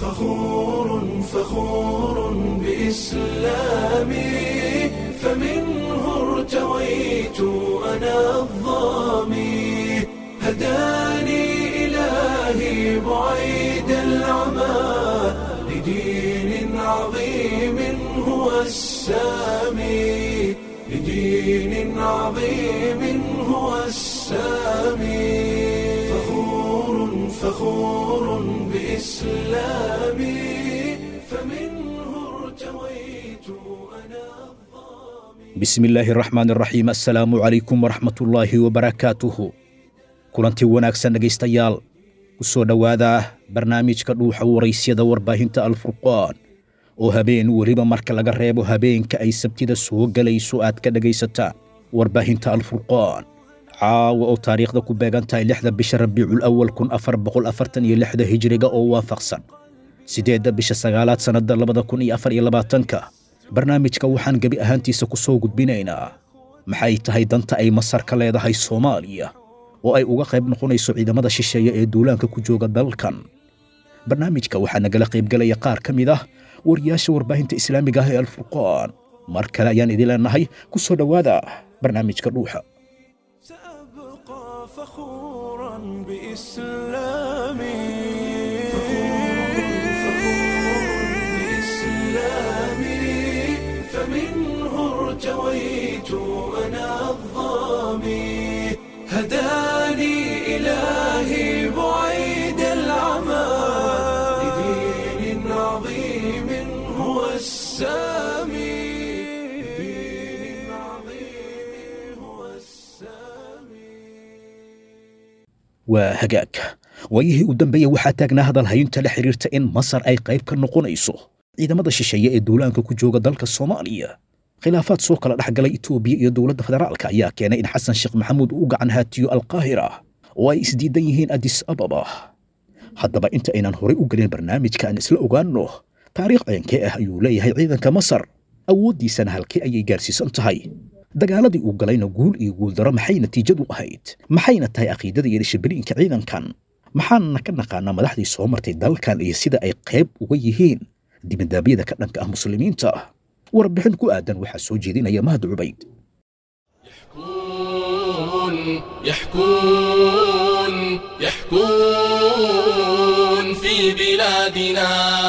فخور فخور بإسلامي فمنه ارتويت أنا الظامي هداني إلهي بعيد العمى لدين عظيم هو السامي لدين عظيم هو السامي فخور فخور بإسلامي فمنه ارتويت أنا bismi illaahi araxmaan araxiim assalaamu calaykum waraxmatullaahi wabarakaatuhu kulantii wanaagsan dhegaystayaal ku soo dhowaada barnaamijka dhuuxa waraysyada warbaahinta alfurqaan oo habeen weliba marka laga reebo habeenka ay sabtida soo gelayso aad ka dhegaysataan warbaahinta alfurqaan caawa oo taariikhda ku beegan tahay lixda bisha rabiicul awal kun afar boqol afartan iyo lixda hijriga oo waafaqsan siddeedda bisha sagaalaad sannadda labada kun iyo afar iyo labaatanka barnaamijka waxaan gebi ahaantiisa ku soo gudbinaynaa maxay tahay danta ay masar ka leedahay soomaaliya oo ay uga qayb noqonayso ciidamada shisheeye ee duulaanka ku jooga dalkan barnaamijka waxaa nagala qaybgelaya qaar ka mid ah wariyaasha warbaahinta islaamiga ah ee alfurqaan mar kale ayaan idin leenahay ku soo dhowaada barnaamijka dhuuxa سأبقى فخورا بإسلامي بإسلامي فمنه ارتويت أنا الظامي هداني إلهي بعيد العمى لدين عظيم هو السامي لدين عظيم هو السامي waa hagaag waayihii u dambeeyey waxaa taagnaa hadal hayinta la xidhiirta in masar ay qayb ka noqonayso ciidamada shisheeye ee duulaanka ku jooga dalka soomaaliya khilaafaad soo kala dhex galay itoobiya iyo dowladda federaalka ayaa keenay in xasan sheekh maxamuud uu gacan haatiyo alqaahira oo ay isdiidan yihiin adis ababa haddaba inta aynan horay u gelin barnaamijka aan isla ogaanno taariikh ceenkee ah ayuu leeyahay ciidanka masar awooddiisana halkee ayay gaarsiisan tahay dagaaladii uu galayna guul iyo guuldaro maxay natiijadu ahayd maxayna tahay caqiidada iyo dhishabiliinka ciidankan maxaanna ka naqaanaa madaxdii soo martay dalkan iyo sida ay qayb uga yihiin dibindaabyada ka dhanka ah muslimiinta warbixin ku aadan waxaa soo jeedinaya mahad cubayd يحكون يحكون يحكون في بلادنا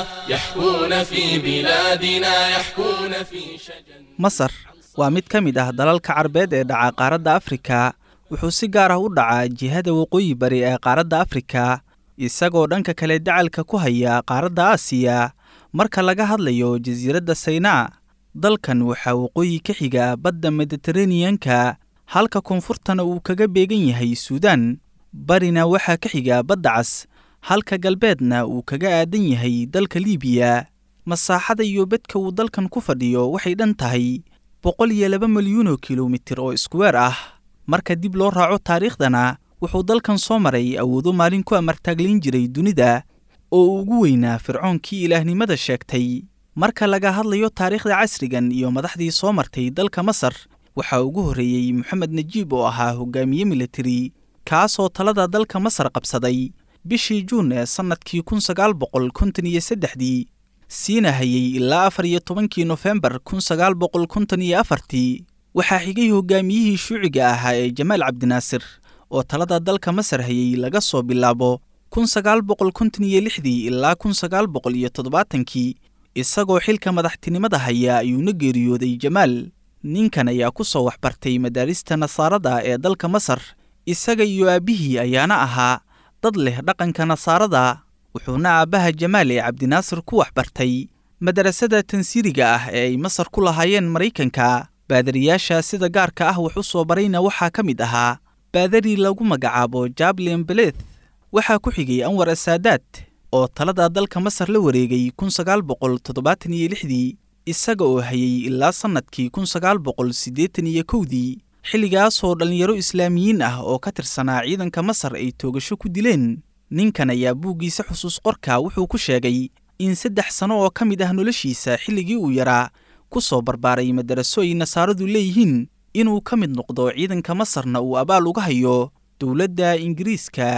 يحكون في بلادنا يحكون في شجن masar waa mid ka mid ah dalalka carbeed ee dhaca qaaradda afrika wuxuu si gaar ah u dhacaa jihada waqooyi bari ee qaaradda afrika isagoo dhanka kale dacalka ku haya qaaradda aasiya marka laga hadlayo jasiiradda saynaa dalkan waxaa waqooyi ka xiga badda mediteraneanka halka koonfurtana uu kaga beegan yahay suudaan barina waxaa ka xiga badda cas halka galbeedna uu kaga aadan yahay dalka liibiya masaaxada iyo bedka uu dalkan ku fadhiyo waxay dhan tahay boqol iyo laba milyuunoo kilomitir oo iskuweer ah marka dib loo raaco taariikhdana wuxuu dalkan soo maray awoodo maalin ku amartaaglayn jiray dunida oo uu ugu weynaa fircoonkii ilaahnimada sheegtay marka laga hadlayo taariikhda casrigan iyo madaxdii soo martay dalka masar waxaa ugu horreeyey moxamed najiib oo ahaa hogaamiye militari kaasoo talada dalka masar qabsaday bishii juun ee sannadkii kun sagaal boqol konton iyo saddexdii siina hayey ilaa afar iyo tobankii nofembar kun sagaal boqol konton iyo afartii waxaa xigay hogaamiyihii shuuciga ahaa ee jamaal cabdinaasir oo talada dalka masar hayey laga soo bilaabo kun sagaal boqol konton iyo lixdii ilaa kun sagaal boqol iyo toddobaatankii isagoo xilka madaxtinimada haya ayuuna geeriyooday jamaal ninkan ayaa ku soo waxbartay madaarista nasaarada ee dalka masar isaga iyo aabbihii ayaana ahaa dad leh dhaqanka nasaarada wuxuuna aabbaha jamaal ee cabdinaasir ku waxbartay madarasada tansiiriga ah ee ay masar ku lahaayeen maraykanka baadariyaasha sida gaarka ah wax u soo barayna waxaa ka mid ahaa baadari lagu magacaabo jablin beleth waxaa ku xigay anwar asaadaad oo talada dalka masar la wareegay kun sagaal boqol toddobaatan iyo lixdii isaga oo hayey ilaa sannadkii kun sagaal boqol siddeetan iyo kowdii xilligaasoo dhallinyaro islaamiyiin ah oo ka tirsanaa ciidanka masar ay toogasho ku dileen ninkan ayaa buuggiisa xusuus qorka wuxuu ku sheegay in saddex sano oo ka mid ah noloshiisa xilligii uu yaraa ku soo barbaaray madaraso ay nasaaradu leeyihiin inuu ka mid noqdo ciidanka masarna uu abaal uga hayo dowladda ingiriiska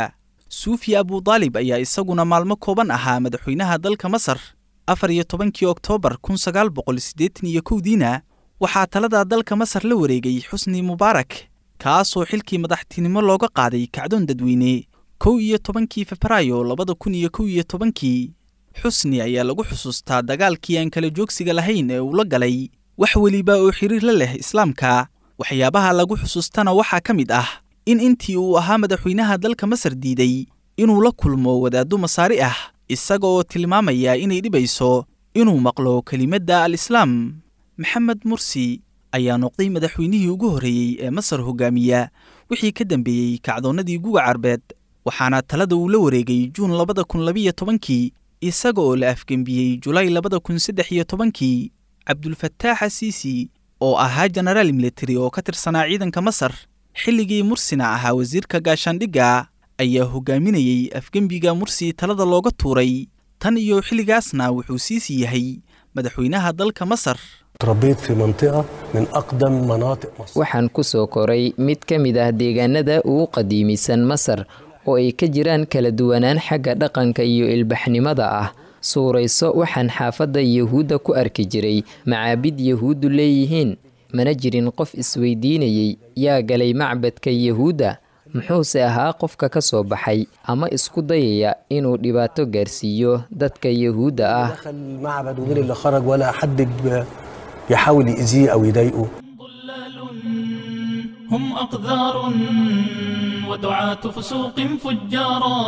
suufi abudaalib ayaa isaguna maalmo kooban ahaa madaxweynaha dalka masar afar iyo tobankii oktoobar kun sagaal boqol siddeetan iyo kowdiina waxaa talada dalka masar la wareegay xusni mubaarak kaasoo xilkii madaxtinimo looga qaaday kacdoon dadweyne kow iyo tobankii febraayo labada kun iyo kow iyo tobankii xusni ayaa lagu xusuustaa dagaalkii aan kala joogsiga lahayn ee uu la galay wax weliba oo xiriir la leh islaamka waxyaabaha lagu xusuustana waxaa ka mid ah in intii uu ahaa madaxweynaha dalka masar diiday inuu la kulmo wadaaddo masaari ah isaga oo tilmaamaya inay dhibayso inuu maqlo kelimadda al-islaam maxamed mursi ayaa noqday madaxweynihii ugu horreeyey ee masar hogaamiya wixii ka dambeeyey kacdoonnadii guga carbeed waxaana talada uu la wareegay juun labada kun labiyo tobankii isaga oo la afgembiyey julaay labada kun saddex iyo tobankii cabdulfataax asiisi oo ahaa jenaraal militari oo ka tirsanaa ciidanka masar xilligii mursina ahaa wasiirka gaashaandhigga ayaa hogaaminayey afgembiga mursi talada looga tuuray tan iyo xilligaasna wuxuu siisi yahay madaxweynaha dalka masar تربيت في منطقة من أقدم مناطق مصر waxaan ku soo koray mid ka mid ah deegaanada ugu qadiimisan masar oo ay ka jiraan kala duwanaan xagga dhaqanka iyo ilbaxnimada ah suurayso waxaan xaafadda yahuudda ku arki jiray macaabid yahuuddu leeyihiin mana jirin qof isweydiinayey yaa galay macbadka yahuudda muxuuse ahaa qofka ka soo baxay ama isku dayaya inuu dhibaato gaarsiiyo dadka yahuudda ah دخل المعبد ومين اللي خرج ولا حد ب- يحاول يأذيه أو يضايقه ضلال هم أقذار ودعاة فسوق فجارا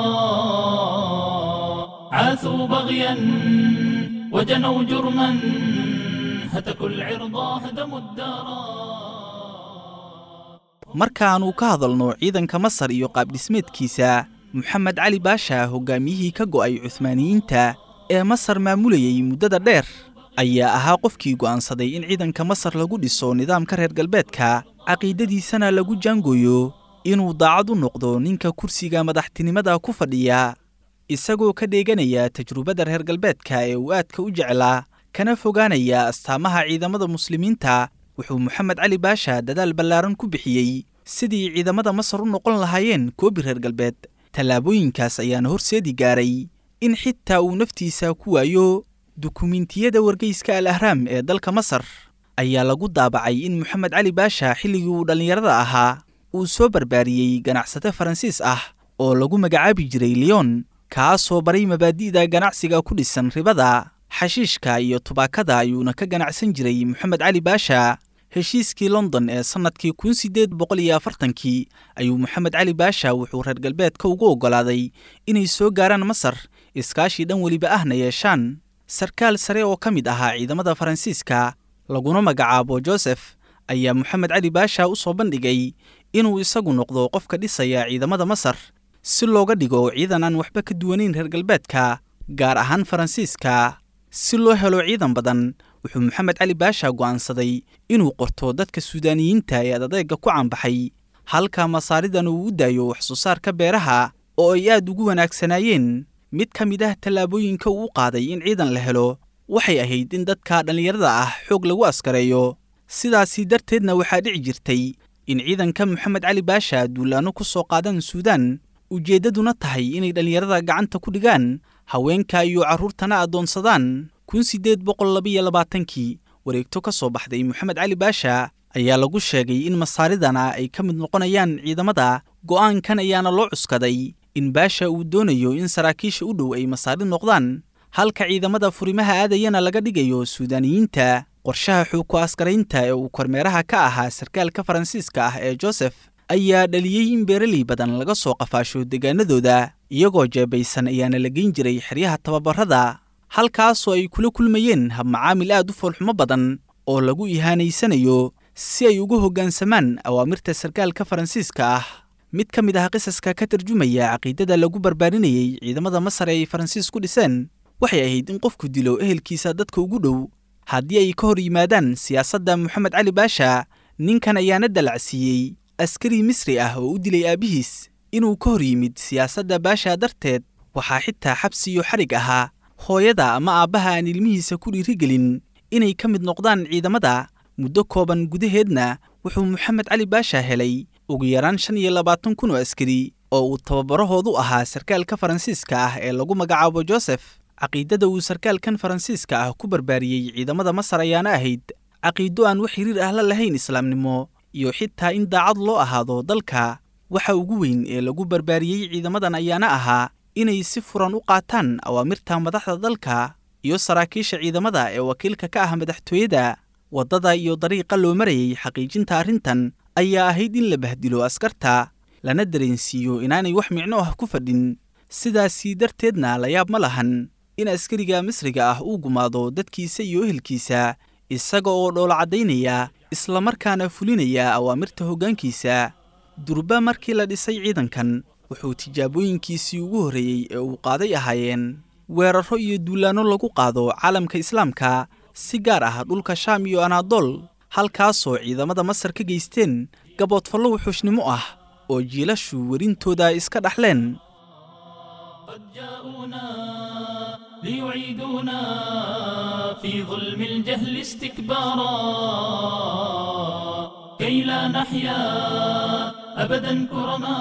عاثوا بغيا وجنوا جرما هتكوا العرضا هدموا الدارا markaannu ka hadalno ciidanka masar iyo qaabdhismeedkiisa moxamed cali baasha hogaamiyihii ka go'ay cuhmaaniyiinta ee masar maamulayey muddada dheer ayaa ahaa qofkii go'aansaday in ciidanka masar lagu dhiso nidaamka reer galbeedka caqiidadiisana lagu jaangooyo inuu daacad u noqdo ninka kursiga madaxtinimada ku fadhiya isagoo ka dheeganaya tajrubada reer galbeedka ee uu aadka u jeclaa kana fogaanaya astaamaha ciidamada muslimiinta wuxuu moxamed cali baasha dadaal ballaaran ku bixiyey sidii ciidamada masar u noqon lahaayeen koobi reer galbeed tallaabooyinkaas ayaana horseedi gaaray in xitaa uu naftiisa ku waayo dukumiintiyada wargeyska al ahraam ee dalka masar ayaa lagu daabacay in moxamed cali baasha xilligii uu dhallinyarada ahaa uu soo barbaariyey ganacsate faransiis ah oo lagu magacaabi jiray leon kaasoo baray mabaadi'da ganacsiga ku dhisan ribada xashiishka iyo tubaakada ayuuna ka ganacsan jiray moxamed cali baasha heshiiskii london ee sannadkii kun siddeed boqol iyo afartankii ayuu moxamed cali baasha wuxuu reer galbeedka ugu oggolaaday inay soo gaaraan masar iskaashii dhan weliba ahna yeeshaan sarkaal sare oo ka mid ahaa ciidamada faransiiska laguna magacaabo josef ayaa moxamed cali baasha u soo bandhigay inuu isagu noqdo qofka dhisaya ciidamada masar si looga dhigo ciidan aan waxba ka duwanayn reer galbeedka gaar ahaan faransiiska si loo helo ciidan badan wuxuu moxamed cali baasha go'aansaday inuu qorto dadka suudaaniyiinta ee adadeega ku caanbaxay halka masaaridan uu u daayo wax soo saarka beeraha oo ay aad ugu wanaagsanaayeen mid ka mid ah tallaabooyinka uu u qaaday in ciidan la helo waxay ahayd in dadka dhallinyarada ah xoog lagu askareeyo sidaasi darteedna waxaa dhici jirtay in ciidanka moxamed cali baasha duulaanno ku soo qaadaan suudaan ujeeddaduna tahay inay dhallinyarada gacanta ku dhigaan haweenka iyo carruurtana addoonsadaan kun siddeed boqol labiyo labaatankii wareegto ka soo baxday moxamed cali baasha ayaa lagu sheegay in masaaridana ay ka mid noqonayaan ciidamada go'aankan ayaana loo cuskaday in baasha uu doonayo in saraakiisha u dhow ay masaari noqdaan halka ciidamada furimaha aadayana laga dhigayo suudaaniyiinta qorshaha xuuku askaraynta ee uu kormeeraha ka ahaa sarkaalka faransiiska ah ee josef ayaa dhaliyey in beeraley badan laga soo qafaasho deegaanadooda iyagoo jeebaysan ayaana la geyn jiray xeryaha tababarada halkaasoo ay kula kulmayeen habmacaamil aad u foolxumo badan oo lagu ihaanaysanayo si ay ugu hoggaansamaan awaamirta sarkaalka faransiiska ah mid ka mid ah qisaska ka tarjumaya caqiidada lagu barbaarinayey ciidamada masar ee ay faransiis ku dhiseen waxay ahayd in qofku dilo ehelkiisa dadka ugu dhow haddii ay ka hor yimaadaan siyaasadda moxamed cali baasha ninkan ayaana dalacsiiyey askari misri ah oo u dilay aabbihiis inuu ka hor yimid siyaasadda baasha darteed waxaa xitaa xabsi iyo xarig ahaa hooyada ama aabbaha aan ilmihiisa ku dhiirigelin inay ka mid noqdaan ciidamada muddo kooban gudaheedna wuxuu moxamed cali baasha helay ugu yaraan shan iyo labaatan kun oo askari oo uu tababarahoodu ahaa sarkaalka faransiiska ah ee lagu magacaabo josef caqiidada uu sarkaalkan faransiiska ah ku barbaariyey ciidamada masar ayaana ahayd caqiido aan wax xiriir ah la lahayn islaamnimo iyo xitaa in daacad loo ahaado dalka waxa ugu weyn ee lagu barbaariyey ciidamadan ayaana ahaa inay si furan u qaataan awaamirta madaxda dalka iyo saraakiisha ciidamada ee wakiilka ka ah madaxtooyada waddada iyo dariiqa loo marayay xaqiijinta arrintan ayaa ahayd in la bahdilo askarta lana dareensiiyo inaanay wax micno ah ku fadhin sidaasii darteedna la yaab ma lahan in askariga misriga ah uu gumaado dadkiisa iyo ehelkiisa isaga oo dhoola caddaynaya islamarkaana fulinaya awaamirta hoggaankiisa durba markii la dhisay ciidankan wuxuu tijaabooyinkiisii ugu horreeyey ee uu qaaday ahaayeen weerarro iyo duulaanno lagu qaado caalamka islaamka si gaar ah dhulka shaam iyo anaadool halkaasoo ciidamada masar ka geysteen gaboodfallo wuxuushnimo ah oo jiilashu werintooda iska dhaxleen قد جاءونا ليعيدونا في ظلم الجهل استكبارا كي لا نحيا أبدا كرما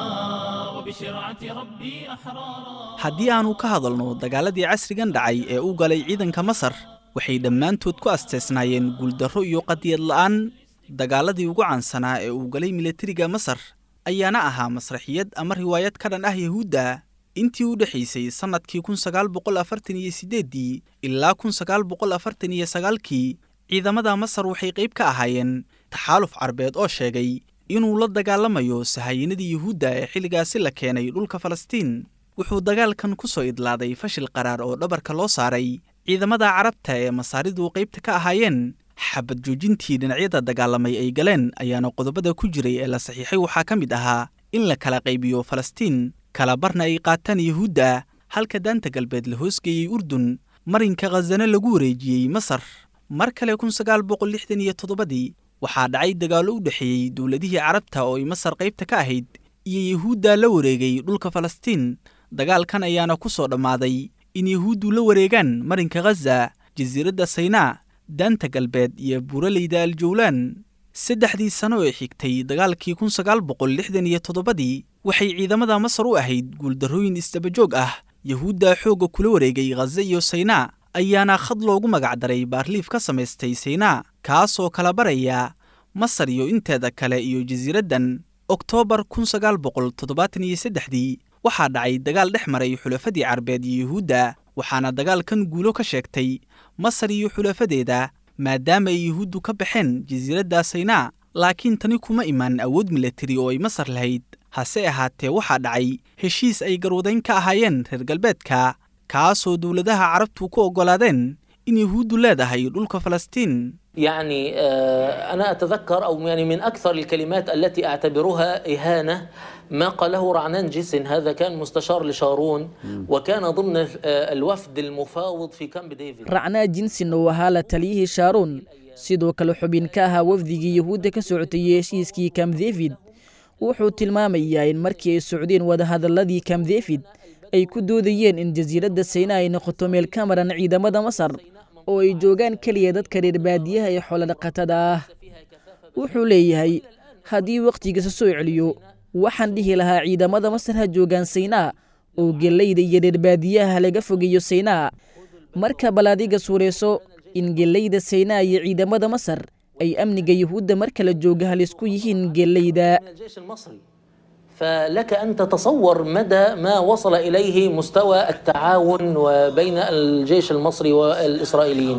وبشرعة ربي أحرارا haddii aannu ka hadalno dagaaladii casrigan dhacay ee u galay ciidanka masar waxay dhammaantood ku asteesnaayeen guuldarro iyo qadiyad la'aan dagaaladii ugu caansanaa ee uu galay milatariga masar ayaana ahaa masraxiyad ama riwaayad ka dhan ah yahuudda intii u dhexaysay sannadkii kun sagaal boqol afartan iyo siddeeddii ilaa kun sagaal boqol afartan iyo sagaalkii ciidamada masar waxay qayb ka ahaayeen taxaaluf carbeed oo sheegay inuu la dagaalamayo sahayinadii yuhuudda ee xilligaasi la keenay dhulka falastiin wuxuu dagaalkan ku soo idlaaday fashil qaraar oo dhabarka loo saaray ciidamada carabta ee masaaridu qaybta ka ahaayeen xabad joojintii dhinacyada dagaalamay ay galeen ayaana qodobada ku jiray ee la saxiixay waxaa ka mid ahaa in la kala qaybiyo falastiin kala barna ay qaataan yuhuudda halka daanta galbeed la hoosgeeyey urdun marinka khazane lagu wareejiyey masar mar kale kun sagaal boqol lixdan iyo toddobadii waxaa dhacay dagaallo u dhexeeyey dowladihii carabta oo ay masar qaybta ka ahayd iyo yuhuudda la wareegay dhulka falastiin dagaalkan ayaana ku soo dhammaaday in yuhuuddu la wareegaan marinka khaza jasiiradda saynaa daanta galbeed iyo buuraleyda aljawlaan saddexdii sano ee xigtay dagaalkii kun sagaal boqol lixdan iyo toddobadii waxay ciidamada masar u ahayd guuldarrooyin isdabajoog ah yuhuudda xoogga kula wareegay khaza iyo saynaa ayaana khad loogu magacdaray baarliif ka samaystay saynaa kaasoo kala baraya masar iyo inteeda kale iyo jasiiraddan oktoobar kun sagaal boqol toddobaatan iyo saddexdii waxaa dhacay dagaal dhex maray xulafadii carbeed iyo yuhuudda waxaana dagaalkan guulo ka sheegtay masar iyo xulafadeeda maadaama ay yuhuuddu ka baxeen jasiiradda saynaa laakiin tani kuma iman awood milatari oo ay masar lahayd hase ahaatee waxaa dhacay heshiis ay garwadayn ka ahaayeen reer galbeedka kaasoo dowladaha carabtu ku oggolaadeen in yuhuuddu leedahay dhulka falastiin يعني آه، أنا أتذكر أو يعني من أكثر الكلمات التي أعتبرها إهانة ما قاله رعنان جيسن هذا كان مستشار لشارون وكان ضمن آه، الوفد المفاوض في كامب ديفيد racnaa jinsin oo ahaa la taliyihii shaaron sidoo kale xubin ka ahaa wafdigii yuhuudda ka socotay heshiiskii kam david wuxuu tilmaamayaa in markii ay socdeen wadahadalladii kam david ay ku doodayeen in jasiiradda sayna ay noqoto meel ka maran ciidamada masar oo ay joogaan keliya dadka reer baadiyaha ee xoolodhaqatada ah wuxuu leeyahay haddii wakhtigiisa soo celiyo waxaan dhihi lahaa ciidamada masar ha joogaan saynaa oo gellayda iyo reer baadiyaha laga fogeeyo saynaa marka bal adiga suurayso in gellayda saynaa iyo ciidamada masar ay amniga yuhuudda mar kala jooga halisku yihiin gellayda من الجيش المصري فلك أن تتصور مدى ما وصل إليه مستوى التعاون وبين الجيش المصري والإسرائيليين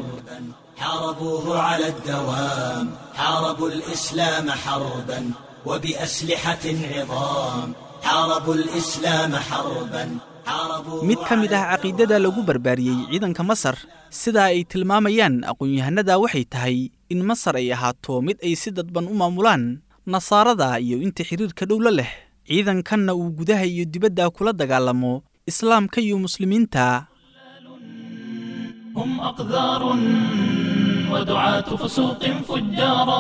حاربوه على الدوام حاربوا الإسلام حربا وبأسلحة عظام حاربوا الإسلام حربا حاربوا mid ka mid ah caqiidada lagu barbaariyey ciidanka masar sidaa ay tilmaamayaan aqoon-yahanada waxay tahay in masar ay ahaato mid ay si dadban u maamulaan nasaarada iyo inta xiriirka dhowla leh ciidankanna uu gudaha iyo dibadda kula dagaalamo islaamka iyo muslimiinta هم أقذار ودعاة فسوق فجارا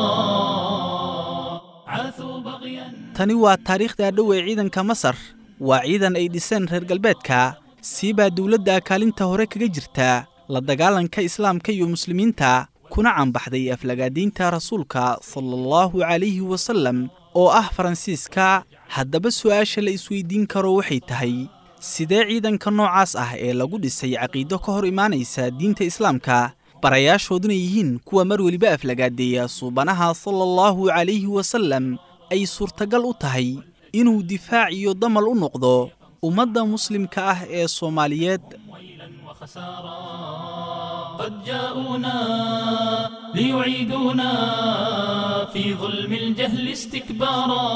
عاثوا بغيا tani waa taariikhda dhow ee ciidanka masar waa ciidan ay dhiseen reer galbeedka siibaa dowladda kaalinta hore kaga jirta la dagaalanka islaamka iyo muslimiinta kuna cambaxday aflagaadiinta rasuulka sala allahu calayhi wasallam oo ah faransiiska haddaba su'aasha la isweydiin karo waxay tahay sidee ciidanka noocaas ah ee lagu dhisay caqiido ka hor imaanaysa diinta islaamka barayaashooduna yihiin kuwa mar weliba aflagaadeeya suubanaha sala allahu calayhi wasallam ay suurtagal u tahay inuu difaac iyo damal u noqdo ummadda muslimka ah ee soomaaliyeed قد جاءونا ليعيدونا في ظلم الجهل استكبارا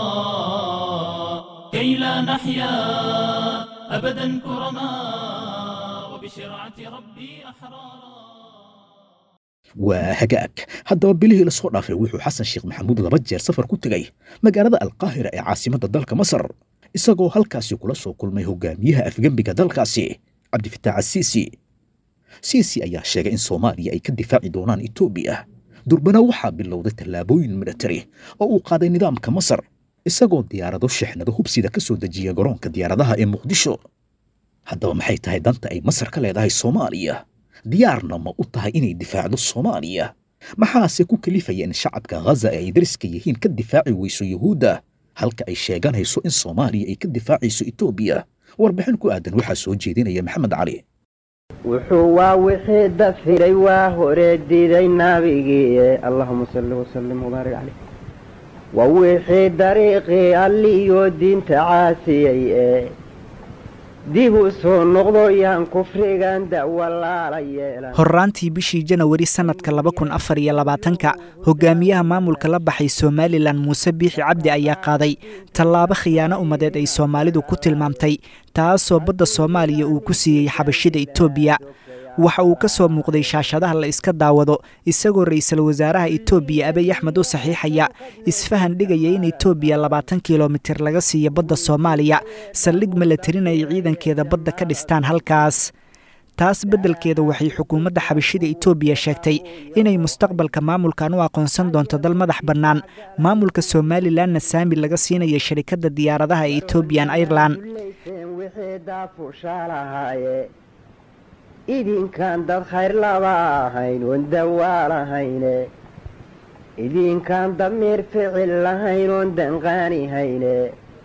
كي لا نحيا أبدا كرما وبشرعة ربي أحرارا waa hagaag haddaba bilihii la soo dhaafay wuxuu xasan sheekh maxamuud laba jeer safar ku tegay magaalada alqaahira ee caasimadda dalka masar isagoo halkaasi kula soo kulmay hogaamiyaha afgembiga dalkaasi cabdifitaax asiisi siisi ayaa sheegay in soomaaliya ay ka difaaci doonaan etoobiya durbana waxaa bilowday tallaabooyin militari oo uu qaaday nidaamka masar isagoo diyaarado shixnado hubsida ka soo dejiya garoonka diyaaradaha ee muqdisho haddaba maxay tahay danta ay masar ka leedahay soomaaliya diyaarna ma u tahay inay difaacdo soomaaliya maxaase ku kalifaya in shacabka ghaza ee ay dariska yihiin ka difaaci weyso yuhuudda halka ay sheeganayso in soomaaliya ay ka difaacayso etoobiya warbixin ku aadan waxaa soo jeedinaya maxamed cali wuxuu waa wixii dafiray waa hore diiday nabigii allahuma salli wasalim wabaarik caleyh waa wixii dariiqii alliyo diinta caasiyey ee dib u soo noqdo yaan kufrigan dawalaala yeelan horraantii bishii janawari sannadka laba kun afar iyo labaatanka hogaamiyaha maamulka la baxay somalilan muuse biixi cabdi ayaa qaaday tallaabo khiyaano ummadeed ay soomaalidu ku tilmaamtay taasoo badda soomaaliya uu ku siiyey xabashida etoobiya waxa uu ka soo muuqday shaashadaha la iska daawado isagoo ra'iisul wasaaraha etoobiya abiy axmed u saxiixaya isfahan dhigaya in etoobiya labaatan kilomitir laga siiyo badda soomaaliya saldhig malatarin ay ciidankeeda badda ka dhistaan halkaas taas beddelkeeda waxay xukuumadda xabashida etoobiya sheegtay inay mustaqbalka maamulkan u aqoonsan doonto dal madax bannaan maamulka somalilanna saami laga siinayo sharikadda diyaaradaha ee etobian airelan idinkaan dad khayr laba ahayn oon dawaal ahayne idinkaan damiir ficil lahayn oon danqaani hayne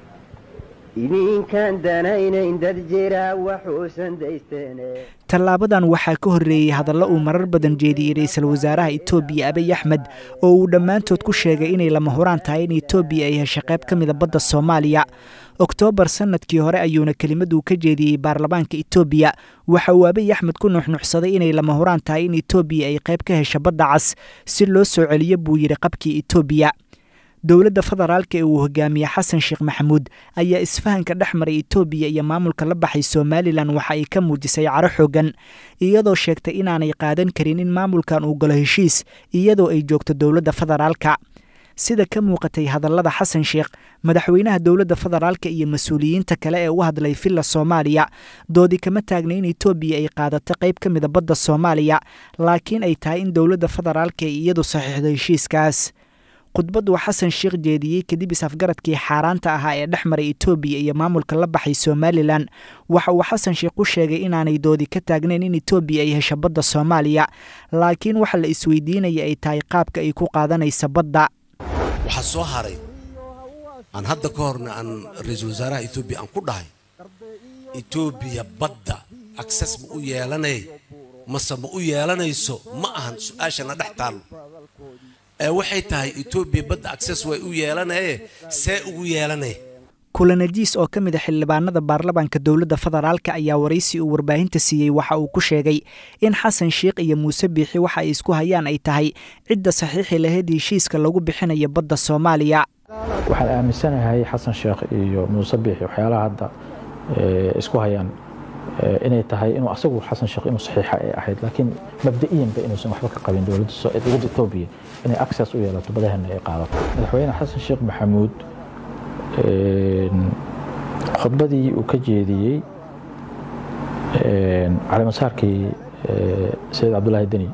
idinkaan danaynayn dad jiraa waxuusan daysteene tallaabadan waxaa ka horreeyey hadallo uu marar badan jeediyey ra'iisul wasaaraha etoobiya abiy axmed oo uu dhammaantood ku sheegay inay lama huraan tahay in etoobiya ay hesho qayb ka mida badda soomaaliya oktoobar sannadkii hore ayuuna kelimaduu ka jeediyey baarlamaanka etoobiya waxa uu abiy axmed ku nuxnuxsaday inay lama huraan tahay in etoobiya ay qayb ka hesho badda cas si loo soo celiyo buu yidhi qabkii etoobiya dowladda federaalka ee uu hogaamiye xasan sheekh maxamuud ayaa isfahanka dhex maray etoobiya iyo maamulka la baxay somalilan waxa ay ka muujisay caro xoogan iyadoo sheegtay inaanay qaadan karin in maamulkan uu galo heshiis iyadoo ay joogto dowladda federaalka sida ka muuqatay hadallada xasan sheekh madaxweynaha dowladda federaalka iyo mas-uuliyiinta kale ee u hadlay villa soomaaliya doodi kama taagna in etoobiya ay qaadato qayb ka mida badda soomaaliya laakiin ay tahay in dowladda federaalka ay iyadu saxiixdo heshiiskaas khudbaddu xasan sheekh jeediyey kadib is-afgaradkii xaaraanta ahaa ee dhex maray etoobiya iyo maamulka la baxay somalilan waxa uu xasan sheekh u sheegay inaanay doodi ka taagnayn in etoobiya ay hesho badda soomaaliya laakiin waxa la isweydiinaya ay tahay qaabka ay ku qaadanaysa badda waxaa soo haray aan hadda ka horna aan ra-iisul wasaaraha etoobiya aan ku dhahay etoobiya badda akses ma u yeelanay mase ma u yeelanayso ma ahan su-aashana dhex taallo ee waxay tahay etoobiya badda akses way u yeelanaye see ugu yeelanay kulanajiis oo ka mid a xildhibaanada baarlamaanka dowladda federaalka ayaa waraysi uu warbaahinta siiyey waxa uu ku sheegay in xasan sheekh iyo muuse biixi waxa ay isku hayaan ay tahay cidda saxiixi lahayd heshiiska lagu bixinayo badda soomaaliya waxaan aaminsanahay xasan sheekh iyo muuse biixi waxyaalaha hadda isku hayaan inay tahay inuu asagu xasan sheekh inuu saxiixa ay ahayd laakiin mabda'iyanba inuusan waxba ka qabin dowladda dowladda etoobiya inay access u yeelato badahana ay qaadato madaxweyne xasan sheekh maxamuud khudbadii uu ka jeediyey calimasaarkii sayid cabdulaahi deni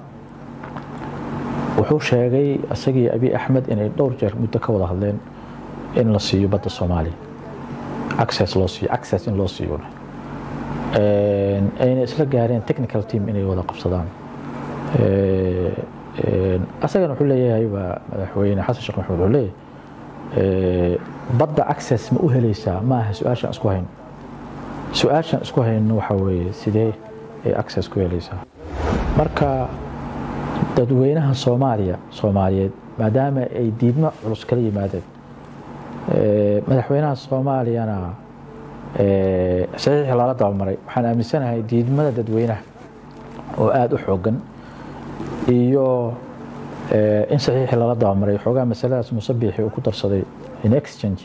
wuxuu sheegay isagii abiy axmed inay dhowr jeer muddo ka wada hadleen in la siiyo badda soomaaliya access loo siiyo access in loo siiyo ayna isla gaareen technical team inay wada qabsadaan asagana wuxuu leeyahay waa madaxweyne xasan sheekh maxamuud wuxuu leeyahay badda access ma u helaysaa ma aha su-aashaan isku hayno su-aashaan isku hayno waxa weeye sidee ay access ku helaysaa marka dadweynaha soomaaliya soomaaliyeed maadaama ay diidmo culus kala yimaadeen madaxweynaha soomaaliyana saxiixii lala dabamaray waxaan aaminsanahay diidmada dadweynaha oo aada u xoogan iyo in saxiixii lala dabamaray xoogaa masaladaas musabixi uu ku darsaday in exchange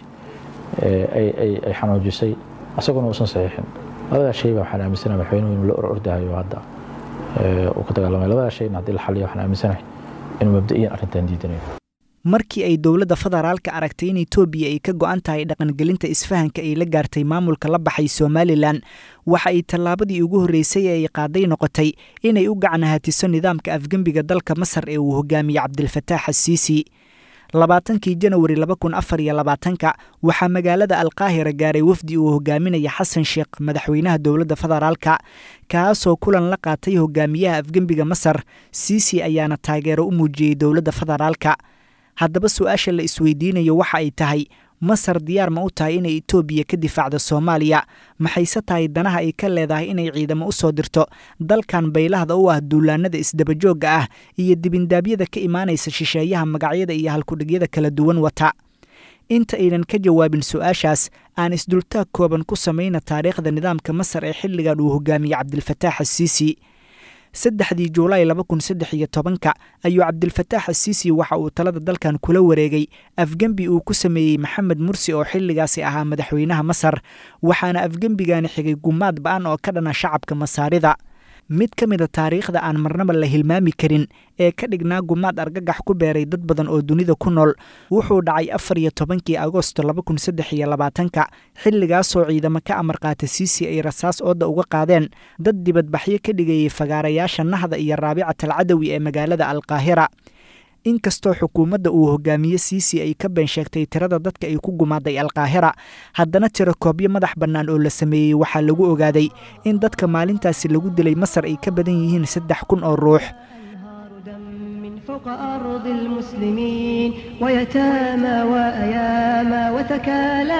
ay xanuujisay asaguna uusan saxiixin labadaa shay baa waxaan aaminsanahay madaxweynuhu inuu la or ordahayo hadda uu ka dagaalamay labadaa shayna haddii la xaliyo waxaan aaminsanahay inuu mabda'iyan arrintan diidanayo markii ay dowladda federaalka aragtay in etoobiya ay ka go'an tahay dhaqangelinta isfahanka ay la gaartay maamulka la baxay somalilan waxa ay tallaabadii ugu horreysay ee ay qaaday noqotay inay u gacanahatiso nidaamka afgembiga dalka masar ee uu hogaamiyey cabdilfataax asiisi labaatankii janawari laba kun afar iyo labaatanka waxaa magaalada alkaahira gaaray wafdi uu hogaaminaya xasan sheekh madaxweynaha dowladda federaalka kaasoo kulan la qaatay hogaamiyaha afgembiga masar siisi ayaana taageero u muujiyey dowladda federaalka haddaba su-aasha la isweydiinayo waxa ay tahay masar diyaar ma u tahay inay etoobiya ka difaacdo soomaaliya maxayse tahay danaha ay ka leedahay inay ciidamo u soo dirto dalkan baylahda u ah duulaanada isdabajoogga ah iyo dibindaabyada ka imaanaysa shisheeyaha magacyada iyo halkudhigyada kala duwan wata inta aynan ka jawaabin su-aashaas aan isdultaag kooban ku samayna taariikhda nidaamka masar ee xilligan uu hogaamiyey cabdilfataax asiisi saddexdii juulaay laba kun saddex iyo tobanka ayuu cabdilfataax asiisi waxa uu talada dalkan kula wareegay afgembi uu ku sameeyey maxamed mursi oo xilligaasi ahaa madaxweynaha masar waxaana afgembigani xigay gumaad ba-an oo ka dhana shacabka masaarida mid ka mida taariikhda aan marnaba la hilmaami karin ee ka dhignaa gumaad argagax ku beeray dad badan oo dunida ku nool wuxuu dhacay afar iyo tobankii agosto laba kun saddex iyo labaatanka xilligaasoo ciidamo ka amar qaata siisi ay rasaas ooda uga qaadeen dad dibadbaxyo ka dhigayay fagaarayaasha nahda iyo raabicat alcadawi ee magaalada alkaahira inkastoo xukuumadda uu hogaamiye siisi ay ka been sheegtay tirada dadka ay ku gumaaday alkaahira haddana tiro koobyo madax bannaan oo la sameeyey waxaa lagu ogaaday in dadka maalintaasi lagu dilay masar ay ka badan yihiin saddex kun oo ruux فوق أرض المسلمين ويتامى وأياما وتكالى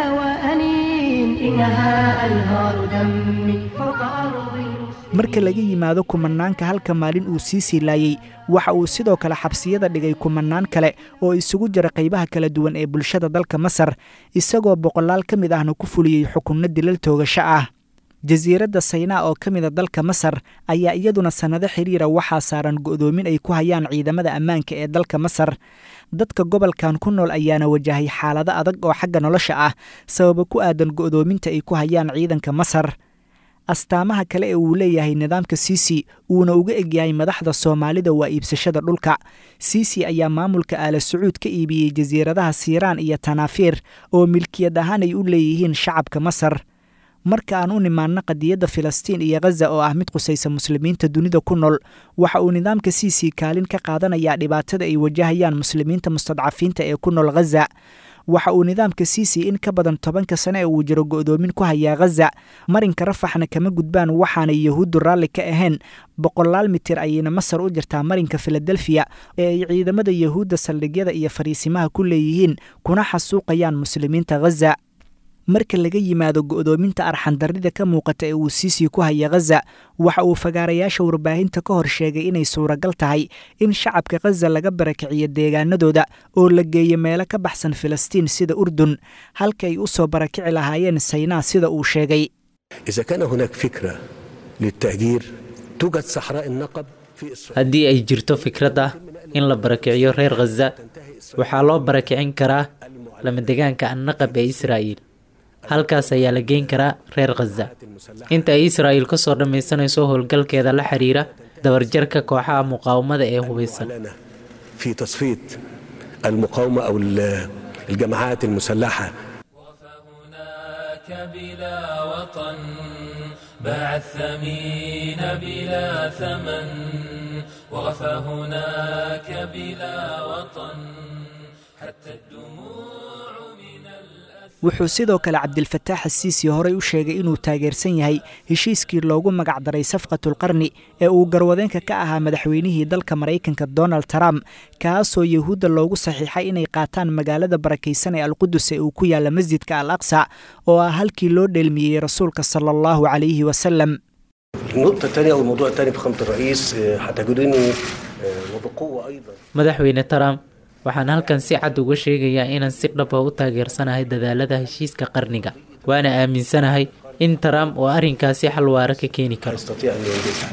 وأنين إنها أنهار دم فوق أرض marka laga yimaado kumanaanka halka maalin uu sii siilaayey waxa uu sidoo kale xabsiyada dhigay kumanaan kale oo isugu jira qaybaha kala duwan ee bulshada dalka masar isagoo boqolaal ka mid ahna ku fuliyey xukunno dilal toogasho ah jasiiradda saynaa oo ka mida dalka masar ayaa iyaduna sannado xiriira waxaa saaran go'doomin ay ku hayaan ciidamada ammaanka ee dalka masar dadka gobolkan ku nool ayaana wajahay xaalado adag oo xagga nolosha ah sababa ku aadan go'doominta ay ku hayaan ciidanka masar astaamaha kale ee uu leeyahay nidaamka siisi uuna uga egyahay madaxda soomaalida waa iibsashada dhulka siisi ayaa maamulka aala sacuud ka iibiyey jasiiradaha siiraan iyo tanaafiir oo milkiyad ahaan ay u leeyihiin shacabka masar marka aan u nimaanno qadiyadda filistiin iyo khaza oo ah mid qusaysa muslimiinta dunida ku nool waxa uu nidaamka siisi kaalin ka qaadanayaa dhibaatada ay wajahayaan muslimiinta mustadcafiinta ee ku nool khaza waxa uu nidaamka siisi in ka badan tobanka sane ee uu jiro go'doomin ku hayaa khaza marinka rafaxna kama gudbaan waxaanay yahuuddu raalli ka ahayn boqolaal mitir ayayna masar u jirtaa marinka filadelfiya ee ay ciidamada yahuudda saldhigyada iyo fariisimaha ku leeyihiin kuna xasuuqayaan muslimiinta khaza marka laga yimaado go'doominta arxandarrida ka muuqata ee uu siisii ku haya khaza waxa uu fagaarayaasha warbaahinta ka hor sheegay inay suuragal tahay in shacabka khaza laga barakiciyo deegaanadooda oo la geeyo meelo ka baxsan filistiin sida urdun halka ay u soo barakici lahaayeen saynaa sida uu sheegay إذا كان هناك فكرة للتهجير توجد صحراء النقب في إسرائيل haddii ay jirto fikrad ah in la barakiciyo reer khaza waxaa loo barakicin karaa lamadegaanka annaqab ee israa'iil halkaas ayaa la geyn karaa reer khaza inta ay israa'iil ka soo dhammaysanayso howlgalkeeda la xiriira dabarjarka kooxaha muqaawamada ee hubeysan في تصفية المقاومة أو ال- الجماعات المسلحة هناك بلا وطن باع الثمين بلا ثمن وغفى هناك بلا وطن حتى الدموع من الأثر wuxuu sidoo kale cabdilfataax asiisi horey u sheegay inuu taageersan yahay heshiiskii loogu magacdaray safqatulqarni ee uu garwadeenka ka ahaa madaxweynihii dalka maraykanka donald trump kaasoo yahuudda loogu saxiixay inay qaataan magaalada barakaysan ee alqudus ee uu ku yaalla masjidka al aqsa oo ah halkii loo dheelmiyey rasuulka sala allahu calayhi wasalam النقطة الثانية أو الموضوع الثاني فخامة الرئيس آه، هتجدني آه، وبقوة أيضا madaxweyne trump waxaan halkan si cad uga sheegayaa inaan si dhab ah u taageersanahay dadaalada heshiiska qarniga waana aaminsanahay in trump uu arrinkaasi xal waara ka keeni karo يستطيع أن ينجزها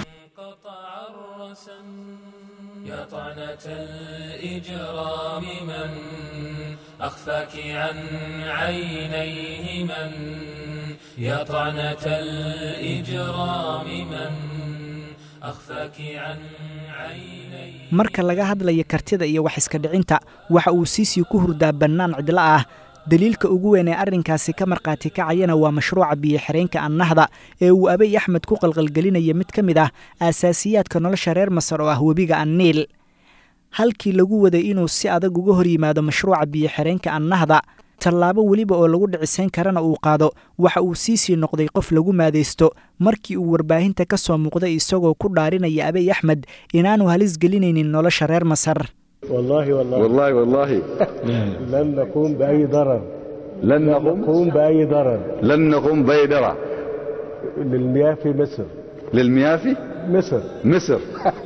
يا طعنة الإجرام من أخفاك عن عينيه من يا طعنة الإجرام من أخفاك عن عينيه marka laga hadlaya kartida iyo wax iska dhicinta waxa uu siisii ku hurdaa bannaan cidlo ah daliilka ugu weyn ee arrinkaasi ka markhaati kacayana waa mashruuca biyo-xireenka annahda ee uu abey axmed ku qalqalgelinaya mid ka mid ah aasaasiyaadka nolosha reer masar oo ah webiga anniil halkii lagu waday inuu si adag uga hor yimaado mashruuca biyo-xireenka annahda tallaabo weliba oo lagu dhicisayn karana uu qaado waxa uu siisii noqday qof lagu maadaysto markii uu warbaahinta ka soo muuqday isagoo ku dhaarinaya abey axmed inaanu halis gelinaynin nolosha reer masar والله والله والله والله لن نقوم بأي ضرر لن نقوم نقوم بأي ضرر لن نقوم بيدرة للمياه في مصر للمياه في مصر مصر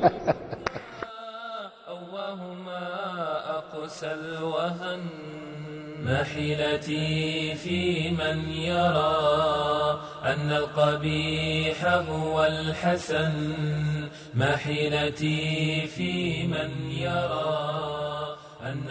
أقسى الوهن ما حيلتي في من يرى أن القبيح هو الحسن ما حيلتي في من يرى أن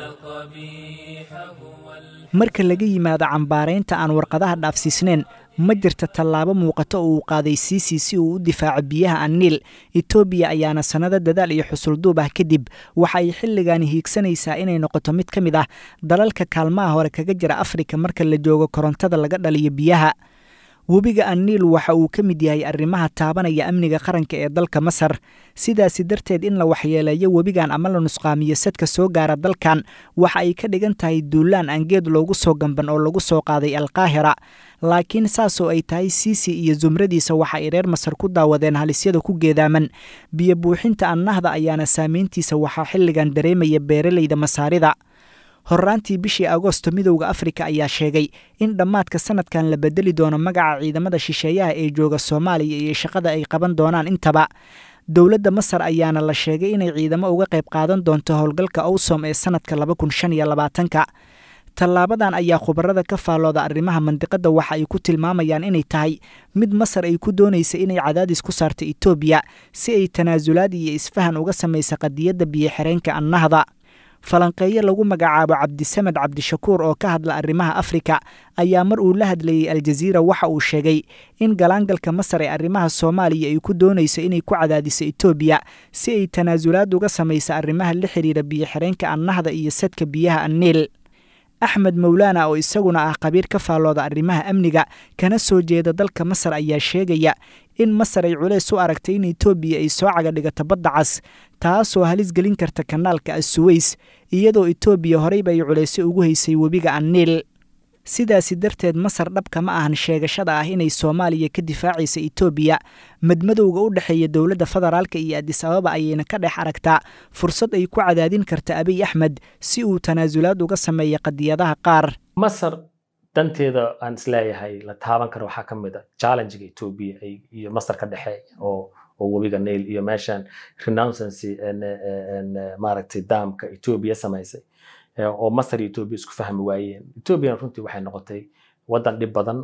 القبيح هو marka laga yimaado cambaaraynta aan warqadaha dhaafsiisnayn ma jirta tallaabo muuqato oo uu qaaday siisi si uu u difaaco biyaha anniil etoobiya ayaana sannado dadaal iyo xusulduub ah kadib waxa ay xilligaani hiigsanaysaa inay noqoto mid ka mid ah dalalka kaalmaha hore kaga jira afrika marka la joogo korontada laga dhaliyo biyaha webiga anniil waxa uu ka mid yahay arrimaha taabanaya amniga qaranka ee dalka masar sidaasi darteed in la waxyeeleeyo webigan ama la nusqaamiyo sadka soo gaara dalkan waxa ay ka dhigan tahay duulaan aan geed loogu soo gamban oo lagu soo qaaday alkaahira laakiin saasoo ay tahay siisi iyo zumradiisa waxa ay reer masar ku daawadeen halisyada ku geedaaman biyo buuxinta annahda ayaana saameyntiisa waxaa xilligan dareemaya beeraleyda masaarida horraantii bishii agoosto midowda afrika ayaa sheegay in dhammaadka sanadkan la bedeli doono magaca ciidamada shisheeyaha ee jooga soomaaliya iyo shaqada ay qaban doonaan intaba dowladda masar ayaana la sheegay inay ciidamo uga qayb qaadan doonto howlgalka owsom ee sanadka laba kun shan iyo labaatanka tallaabadan ayaa khubarada ka faallooda arrimaha mandiqadda waxa ay ku tilmaamayaan inay tahay mid masar ay ku doonaysa inay cadaadis ku saarto etoobiya si ay tanaasulaad iyo isfahan uga samaysa qadiyadda biyo-xireenka annahda falanqeeyo lagu magacaabo cabdisamed cabdishakuur oo ka hadla arrimaha afrika ayaa mar uu la hadlayey aljaziira waxa uu sheegay in galaangalka masar ee arrimaha soomaaliya ay ku doonayso inay ku cadaadiso etoobiya si ay tanaasulaad uga samaysa arrimaha la xidhiira biyo-xireenka annahda iyo sadka biyaha anniil axmed mowlaana oo isaguna ah qabiir ka faallooda arrimaha amniga kana soo jeeda dalka masar ayaa sheegaya in masar ay culays u aragtay in etoobiya ay soo caga dhigato badda cas taasoo halis gelin karta kanaalka assuweys iyadoo etoobiya horeyba ay culaysyo ugu haysay webiga anniil sidaasi darteed masar dhabka ma ahan sheegashada ah inay soomaaliya ka difaacaysa etoobiya madmadowga u dhexeeya dowladda federaalka iyo adis ababa ayayna ka dhex aragtaa fursad ay ku cadaadin karta abiy axmed si uu tanaasulaad uga sameeya qadiyadaha qaar masar danteeda aan isleeyahay la taaban karo waxaa ka mid a challengega etoobiya iyo masar ka dhexeeya oo oo webiga nail iyo meeshan renouncency maaragtay daamka etoobiya samaysay oo masar iyo etoobiya isku fahmi waayeen etoobiyana runtii waxay noqotay waddan dhib badan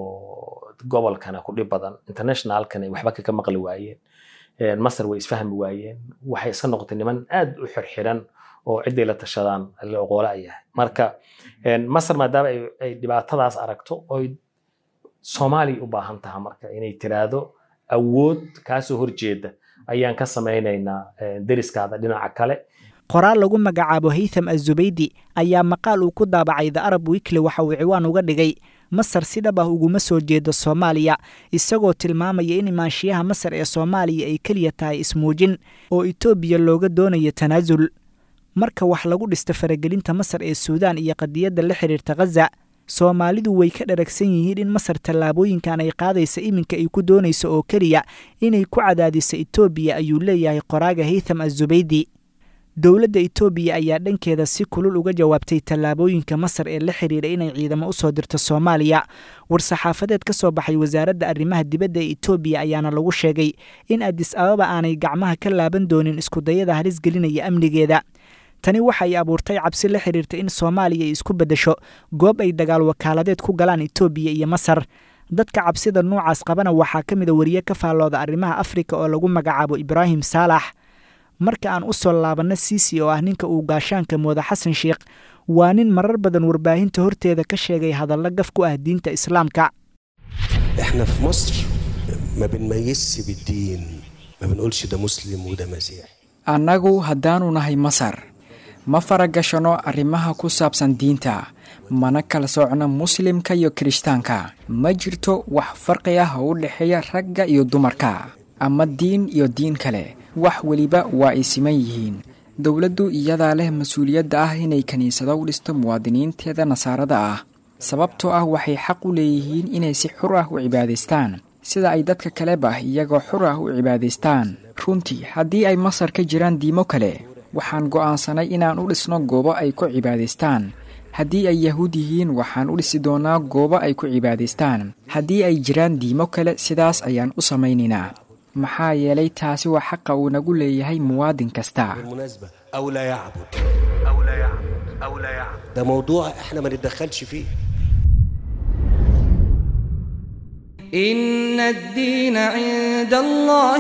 oo gobolkana ku dhib badan internationalkana waxba kaga maqli waayeen masar way isfahmi waayeen waxay iska noqotay niman aad u xirxiran oo ciday la tashadaan la oqoola yahay marka masar maadaama ay dhibaatadaas aragto oy soomaaliya u baahan taha marka inay tiraahdo awood kaasoo horjeeda ayaan ka samaynaynaa deriskaada dhinaca kale qoraal lagu magacaabo haytham azubaydi ayaa maqaal uu ku daabacay the arab wiikli waxa uu ciwaan uga dhigay masar si dhab ah uguma soo jeedo soomaaliya isagoo tilmaamaya in imaanshiyaha masar ee soomaaliya ay keliya tahay ismuujin oo etoobiya looga doonayo tanaasul marka wax lagu dhisto faragelinta masar ee suudaan iyo qadiyadda la xidhiirta khaza soomaalidu way ka dharagsan yihiin in masar tallaabooyinkan ay qaadaysa iminka ay ku doonayso oo keliya inay ku cadaadiso etoobiya ayuu leeyahay qoraaga haytham azubaydi dowladda etoobiya ayaa dhankeeda si kulul uga jawaabtay tallaabooyinka masar ee la xidhiidha inay ciidamo usoo dirto soomaaliya war-saxaafadeed ka soo baxay wasaaradda arrimaha dibadda ee etoobiya ayaana lagu sheegay in adis ababa aanay gacmaha ka laaban doonin iskudayada halis gelinaya amnigeeda tani waxay abuurtay cabsi la xidhiirta in soomaaliya ay isku beddesho goob ay dagaal wakaaladeed ku galaan etoobiya iyo masar dadka cabsida noocaas qabana waxaa ka mida wariye ka faallooda arrimaha afrika oo lagu magacaabo ibraahim saalax marka aan u soo laabanno siisi oo ah ninka uu gaashaanka mooda xasan sheikh waa nin marar badan warbaahinta horteeda ka sheegay hadallo gaf ku ah diinta islaamka احنا في مصر ما بنميزش بالدين ما بنقولش ده مسلم وده مسيحي annagu haddaanu nahay masar ma faragashanno arrimaha ku saabsan diinta mana kala soocno muslimka iyo kirishtaanka ma jirto wax farqi ah oo u dhexeeya ragga iyo dumarka ama diin iyo diin kale wax weliba waa ay siman yihiin dowladdu iyadaa leh mas-uuliyadda ah inay kiniisado u dhisto muwaadiniinteeda nasaarada ah sababtoo ah waxay xaq u leeyihiin inay si xur ah u cibaadaystaan sida ay dadka kaleba iyagoo xur ah u cibaadaystaan runtii haddii ay masar ka jiraan diimo kale waxaan go'aansanay inaan u dhisno goobo ay ku cibaadaystaan haddii ay yahuud yihiin waxaan u dhisi doonaa goobo ay ku cibaadaystaan haddii ay jiraan diimo kale sidaas ayaan u samaynaynaa maxaa yeelay taasi waa xaqa uu nagu leeyahay muwaadin kasta بالمناسبة أو لا يعبد أو لا يعبد أو لا يعبد ده موضوع احنا ما نتدخلش فيه إن الدين عند الله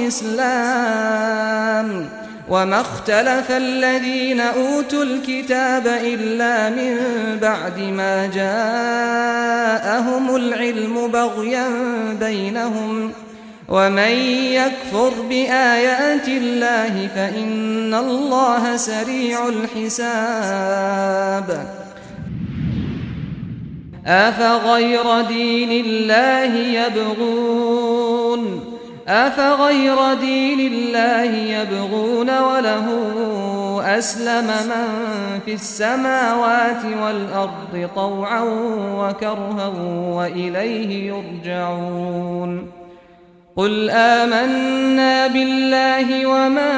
الإسلام وما اختلف الذين أوتوا الكتاب إلا من بعد ما جاءهم العلم بغيا بينهم ومن يكفر بآيات الله فإن الله سريع الحساب أفغير دين الله يبغون أفغير دين الله يبغون وله أسلم من في السماوات والأرض طوعا وكرها وإليه يرجعون قل آمنا بالله وما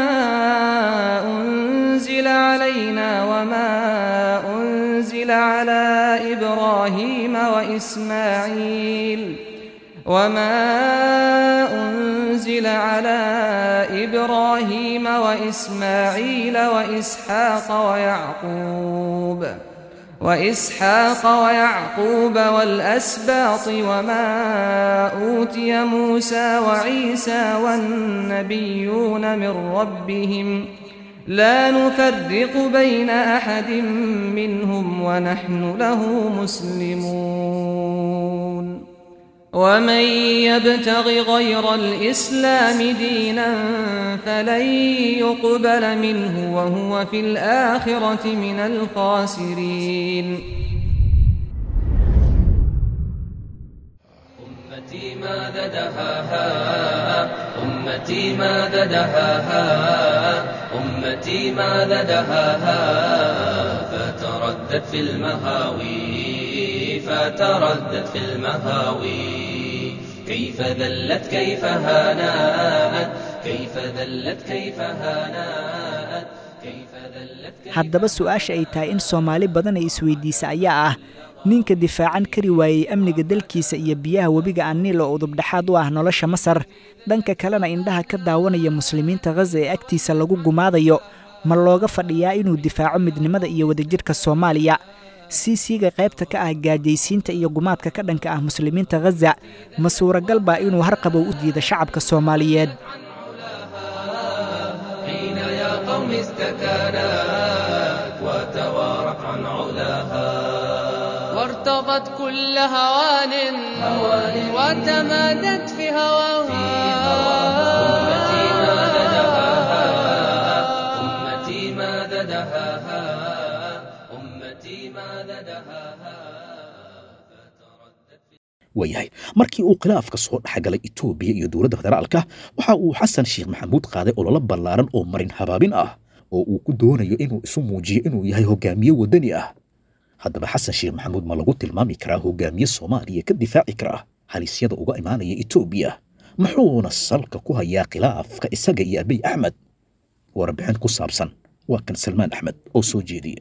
أنزل علينا وما أنزل على إبراهيم وإسماعيل وما أنزل على إبراهيم وإسماعيل وإسحاق ويعقوب وإسحاق ويعقوب والأسباط وما أوتي موسى وعيسى والنبيون من ربهم لا نفرق بين أحد منهم ونحن له مسلمون ومن يبتغ غير الإسلام دينا فلن يقبل منه وهو في الآخرة من الخاسرين أمتي ماذا دهاها أمتي ماذا دهاها أمتي ماذا دهاها فتردد في المهاوي فتردد في المهاوي كيف ذلت كيف هانات كيف ذلت كيف هانات كيف ذلت haddaba su-aasha ay tahay in soomaali badan ay isweydiisa ayaa ah ninka difaacan kari waayey amniga dalkiisa iyo biyaha webiga aniil oo udubdhexaad u ah nolosha masar dhanka kalena indhaha ka daawanaya muslimiinta khaza ee agtiisa lagu gumaadayo ma looga fadhiyaa inuu difaaco midnimada iyo wadajirka soomaaliya siisiga qaybta ka ah gaajaysiinta iyo gumaadka ka dhanka ah muslimiinta khaza ma suuragal baa inuu harqabow u diida shacabka soomaaliyeed حين يا قوم استكانت وتوارت عن علاها وارتضت كل هوان وتمادت في هواها أمتي ماذا دهاها أمتي ماذا دهاها أمتي ماذا دهاها waayahay markii uu khilaafka soo dhexgalay etoobiya iyo dowladda federaalka waxa uu xasan sheekh maxamuud qaaday ololo ballaaran oo marin habaabin ah oo uu ku doonayo inuu isu muujiyo inuu yahay hogaamiye waddani ah haddaba xasan sheekh maxamuud ma lagu tilmaami karaa hogaamiye soomaaliya ka difaaci kara halisyada uga imaanaya etoobiya muxuuna salka ku hayaa khilaafka isaga iyo abiy axmed warbixin ku saabsan waa kan salmaan axmed oo soo jeediya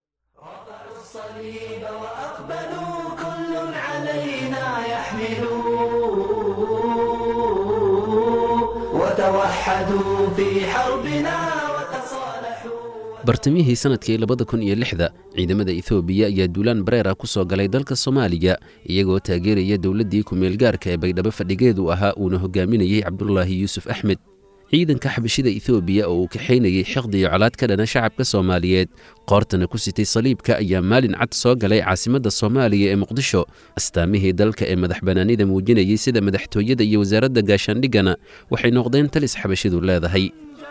وتوحدوا في حربنا bartamihii sanadkii labada kun iyo lixda ciidamada ethoobiya ayaa duulaan bareera ku soo galay dalka soomaaliya iyagoo taageeraya dowladdii ku-meelgaarka ee baydhabo fadhigeedu ahaa uuna hogaaminayey cabdulaahi yuusuf axmed ciidanka xabashida ethoobiya oo uu kaxaynayey xiqdi iyo colaad ka dhana shacabka soomaaliyeed qoortana ku sitay saliibka ayaa maalin cad soo galay caasimadda soomaaliya ee muqdisho astaamihii dalka ee madax bannaanida muujinayey sida madaxtooyada iyo wasaaradda gaashaandhiggana waxay noqdeen talis xabashidu leedahay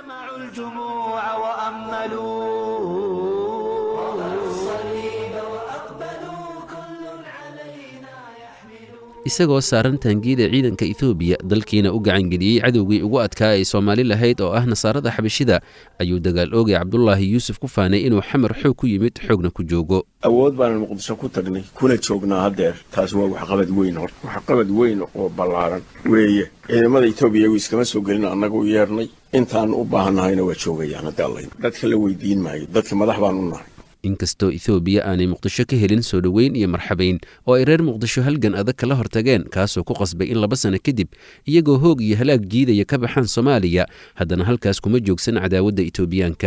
isagoo saaran taangiida ciidanka etoobiya dalkiina u gacangeliyey cadowgii ugu adkaa ay soomaali lahayd oo ah nasaarada xabashida ayuu dagaal oogay cabdulaahi yuusuf ku faanay inuu xamar xoog ku yimid xoogna ku joogo awood baanan muqdisho ku tagnay kuna joognaa haddeer taasi waa waxqabad weyn horta waxqabad weyn oo ballaaran weeye ciidamada etoobiya iyagu iskama soo gelin annaga u yeernay intaan u baahannahayna waa joogayaan hadda allayn dadka la weydiin maayo dadka madax baan u nahay inkastoo etoobiya aanay muqdisho ka helin soo dhoweyn iyo marxabayn oo ay reer muqdisho halgan adag kala hortageen kaasoo ku qasbay in laba sano kadib iyagoo hoog iyo halaag jiidaya ka baxaan soomaaliya haddana halkaas kuma joogsan cadaawadda etoobiyaanka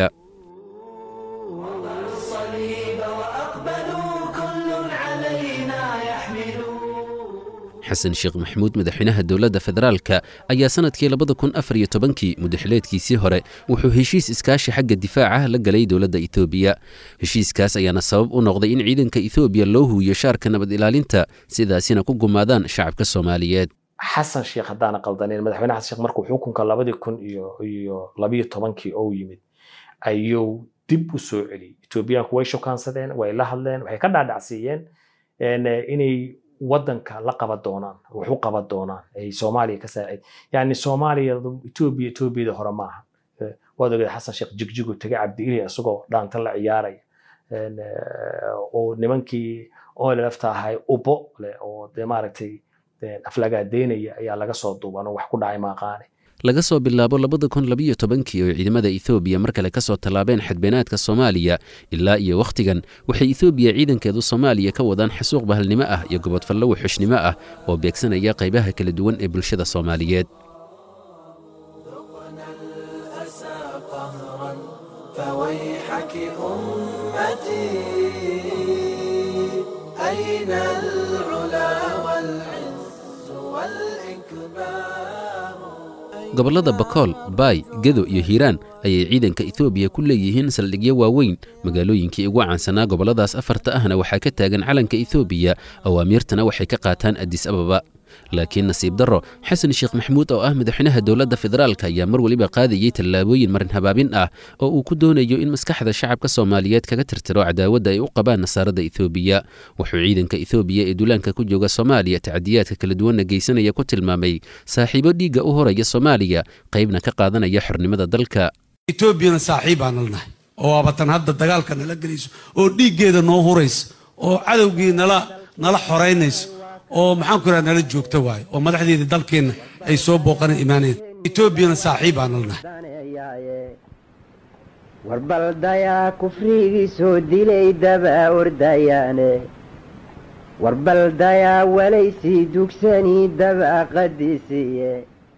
xasan sheekh maxamuud madaxweynaha dowladda federaalka ayaa sanadkii labada kun afar iyo tobankii mudaxileedkiisii hore wuxuu heshiis iskaashi xagga difaaca la galay dowladda etoobiya heshiiskaas ayaana sabab u noqday in ciidanka etoobiya loo huwiyo shaarka nabad ilaalinta sidaasina ku gumaadaan shacabka soomaaliyeed xasan sheekh haddaana qaldaneyn madaxweyne xasan sheekh markuu xukunka labadii kun iyo iyo labiyo tobankii oo yimid ayuu dib u soo celiyey etoobiyaanku way shokaansadeen way la hadleen waxay ka dhaadhacsiiyeen inay wadanka la qaban doonaan wax u qaban doonaan ay soomaaliya ka saacid yani soomaaliya etoobiya etoobiyada hore maaha waad ogeed xasan sheekh jigjigu tegay cabdiili isagoo dhaanta la ciyaaraya oo nimankii olelafta ahay ubo leh oo dee maaragtay aflagaadeynaya ayaa laga soo duuban oo wax ku dhacay maaqaane laga soo bilaabo labada kun labiyo tobankii oo ciidamada ethoobiya mar kale ka soo tallaabeen xadbeenaadka soomaaliya ilaa iyo wakhtigan waxay ethoobiya ciidankeedu soomaaliya ka wadaan xasuuq bahalnimo ah iyo gobodfallo wuxushnimo ah oo beegsanaya qaybaha kala duwan ee bulshada soomaaliyeed gobollada bakool baay gedo iyo hiiraan ayay ciidanka etoobiya ku leeyihiin saldhigyo waaweyn magaalooyinkii ugu caansanaa gobolladaas afarta ahna waxaa ka taagan calanka etoobiya awaamiirtana waxay ka qaataan adis ababa laakiin nasiib darro xasan sheekh maxamuud oo ah madaxweynaha dowladda federaalka ayaa mar weliba qaadayey tallaabooyin marin habaabin ah oo uu ku doonayo in maskaxda shacabka soomaaliyeed kaga tirtiro cadaawadda ay u qabaan nasaarada etoobiya wuxuu ciidanka etoobiya ee duulaanka ku jooga soomaaliya tacdiyaadka kala duwanna geysanaya ku tilmaamay saaxiibo dhiigga u horaya soomaaliya qaybna ka qaadanaya xornimada dalka etoobiyana saaxiib baan nalnahay oo waabatan hadda dagaalka nala gelayso oo dhiiggeeda noo huraysa oo cadowgii nala nala xoraynayso oo maxaan ku idhaha nala joogta waayo oo madaxdeedii dalkeenna ay soo booqana imaaneen etoobiyana saaxiib baan nalnahay warbaldayaa kufrigii soo dilay daba ordayaane warbaldayaa walaysii dugsanii daba qadisiye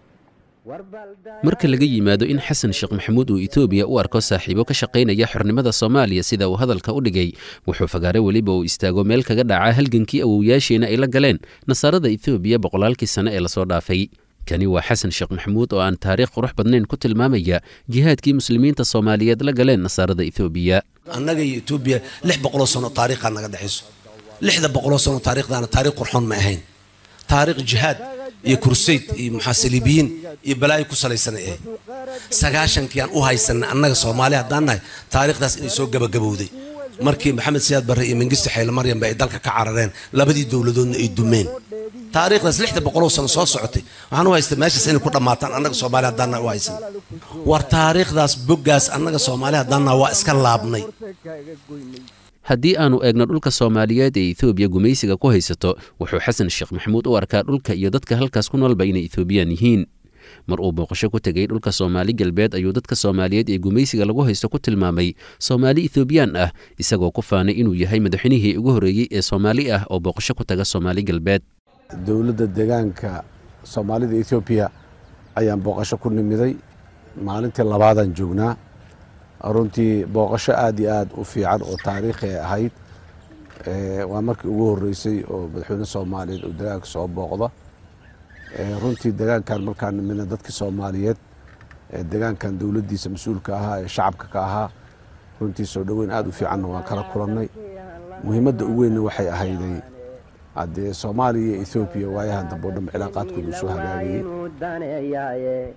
marka laga yimaado in xasan sheekh maxamuud uu etoobiya u arko saaxiibo ka shaqaynaya xornimada soomaaliya sida uu hadalka u dhigay wuxuu fagaare weliba uu istaago meel kaga dhaca halgankii awowyaasheena ay la galeen nasaarada etoobiya boqolaalkii sane ee lasoo dhaafay kani waa xasan sheekh maxamuud oo aan taariikh qurux badnayn ku tilmaamaya jihaadkii muslimiinta soomaaliyeed la galeen nasaarada etoobiya annaga iyo etoobiya lix boqoloo sano taariikhaa naga dhexayso lixda boqoloo sano taariikhdaana taariikh qurxoon ma ahayn taariikh jihaad iyo kursayd iyo muxaasilibiyiin iyo balaayo ku salaysanay ahayd sagaashankii aan u haysanay annaga soomaali haddaan nahay taariikhdaas inay soo gabagabowday markii maxamed siyaad barre iyo mengiste xayle maryamba ay dalka ka carareen labadii dowladoodna ay dumeen taariikhdaas lixda boqoloo sano soo socotay waxaan u haystaa meeshaas inay ku dhammaataan annaga soomaali haddaan nahay u haysan war taariikhdaas boggaas annaga soomaali haddaan nahay waa iska laabnay haddii aanu eegno dhulka soomaaliyeed ee etoobiya gumaysiga ku haysato wuxuu xasan sheekh maxamuud u arkaa dhulka iyo dadka halkaas ku noolba inay etoobiyaan yihiin mar uu booqasho ku tegay dhulka soomaali galbeed ayuu dadka soomaaliyeed ee gumaysiga lagu haysto ku tilmaamay soomaali etoobiyaan ah isagoo ku faanay inuu yahay madaxweynihii ugu horreeyey ee soomaali ah oo booqasho ku taga soomaali galbeed dowladda deegaanka soomaalida etoobiya ayaan booqasho ku nimiday maalintii labaadaan joognaa runtii booqasho aad iyo aad u fiican oo taariikhi ay ahayd waa markii ugu horreysay oo madaxweyne soomaaliyeed oo deegaanka soo booqda runtii deegaankan markaan nimidna dadkii soomaaliyeed deegaankan dowladdiisa mas-uulka ahaa ee shacabka ka ahaa runtii soo dhoweyn aad u fiicanna waan kala kulannay muhiimadda ugu weynna waxay ahayday haddee soomaaliya iyo ethoobiya waayahan dambe o dhanba cilaaqaadkooda usoo hagaagayey